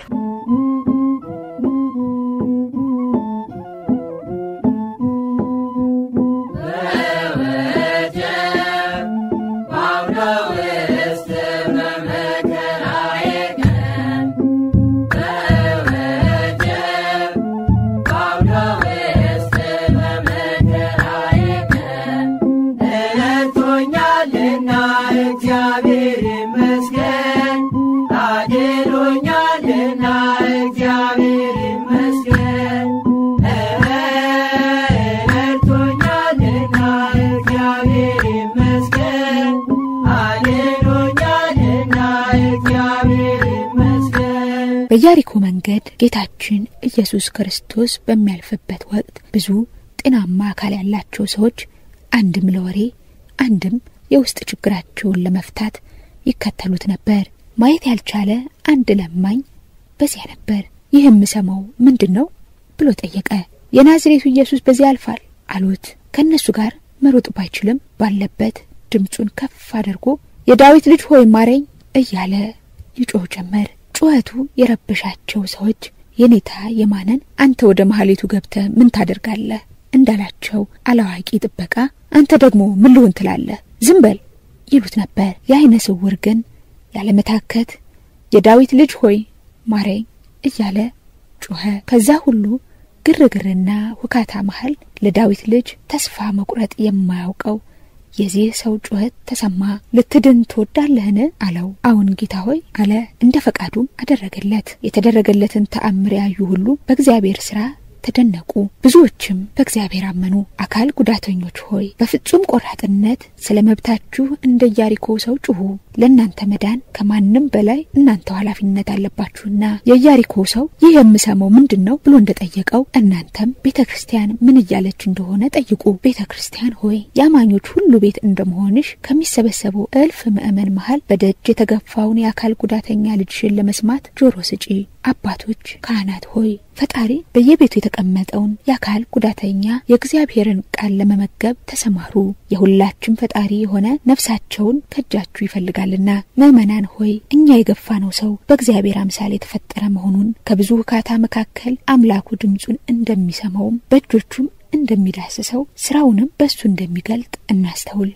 በኢያሪኮ መንገድ ጌታችን ኢየሱስ ክርስቶስ በሚያልፍበት ወቅት ብዙ ጤናማ አካል ያላቸው ሰዎች አንድም ለወሬ አንድም የውስጥ ችግራቸውን ለመፍታት ይከተሉት ነበር። ማየት ያልቻለ አንድ ለማኝ በዚያ ነበር። ይህ የምሰማው ምንድን ነው ብሎ ጠየቀ። የናዝሬቱ ኢየሱስ በዚያ ያልፋል አሉት። ከእነሱ ጋር መሮጥ ባይችልም ባለበት ድምፁን ከፍ አድርጎ የዳዊት ልጅ ሆይ ማረኝ እያለ ይጮህ ጀመር። ጩኸቱ የረበሻቸው ሰዎች የኔታ የማነን አንተ ወደ መሀሌቱ ገብተ ምን ታደርጋለህ እንዳላቸው አላዋቂ ጥበቃ አንተ ደግሞ ምን ልሁን ትላለህ ዝም በል ይሉት ነበር። የአይነ ስውር ግን ያለመታከት የዳዊት ልጅ ሆይ ማረኝ እያለ ጮኸ። ከዛ ሁሉ ግርግርና ሁካታ መሀል ለዳዊት ልጅ ተስፋ መቁረጥ የማያውቀው የዚህ ሰው ጩኸት ተሰማ። ልትድን ትወዳለህን? አለው። አዎን ጌታ ሆይ አለ። እንደ ፈቃዱም አደረገለት። የተደረገለትን ተአምር ያዩ ሁሉ በእግዚአብሔር ስራ ተደነቁ። ብዙዎችም በእግዚአብሔር አመኑ። አካል ጉዳተኞች ሆይ በፍጹም ቆራጥነት ስለ መብታችሁ እንደ ኢያሪኮ ሰው ጩኹ። ለእናንተ መዳን ከማንም በላይ እናንተው ኃላፊነት አለባችሁና። የኢያሪኮ ሰው ይህ የምሰማው ምንድን ነው ብሎ እንደጠየቀው እናንተም ቤተ ክርስቲያን ምን እያለች እንደሆነ ጠይቁ። ቤተ ክርስቲያን ሆይ የአማኞች ሁሉ ቤት እንደመሆንሽ ከሚሰበሰበው እልፍ ምእመን መሀል በደጅ የተገፋውን የአካል ጉዳተኛ ልጅሽን ለመስማት ጆሮ ስጪ። አባቶች ካህናት ሆይ ፈጣሪ በየቤቱ የተቀመጠውን የአካል ጉዳተኛ የእግዚአብሔርን ቃል ለመመገብ ተሰማሩ። የሁላችን ፈጣሪ የሆነ ነፍሳቸውን ከእጃችሁ ይፈልጋልና። ምእመናን ሆይ እኛ የገፋነው ሰው በእግዚአብሔር አምሳል የተፈጠረ መሆኑን ከብዙ ውካታ መካከል አምላኩ ድምፁን እንደሚሰማውም በእጆቹም እንደሚዳስሰው ስራውንም በእሱ እንደሚገልጥ እናስተውል።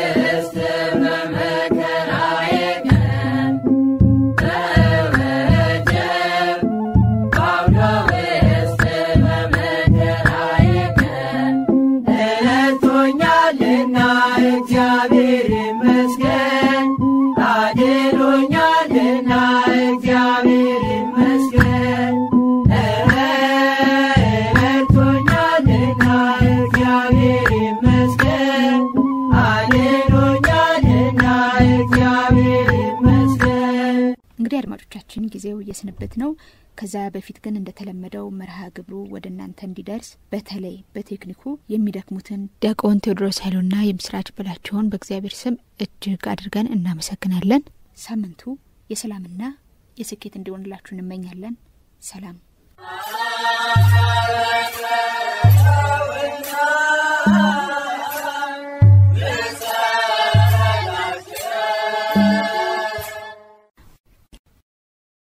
Yeah. እንግዲህ አድማጮቻችን ጊዜው የስንብት ነው። ከዛ በፊት ግን እንደተለመደው መርሃ ግብሩ ወደ እናንተ እንዲደርስ በተለይ በቴክኒኩ የሚደክሙትን ዲያቆን ቴዎድሮስ ኃይሉና የምስራች በላቸውን በእግዚአብሔር ስም እጅግ አድርገን እናመሰግናለን። ሳምንቱ የሰላምና የስኬት እንዲሆንላችሁ እንመኛለን። ሰላም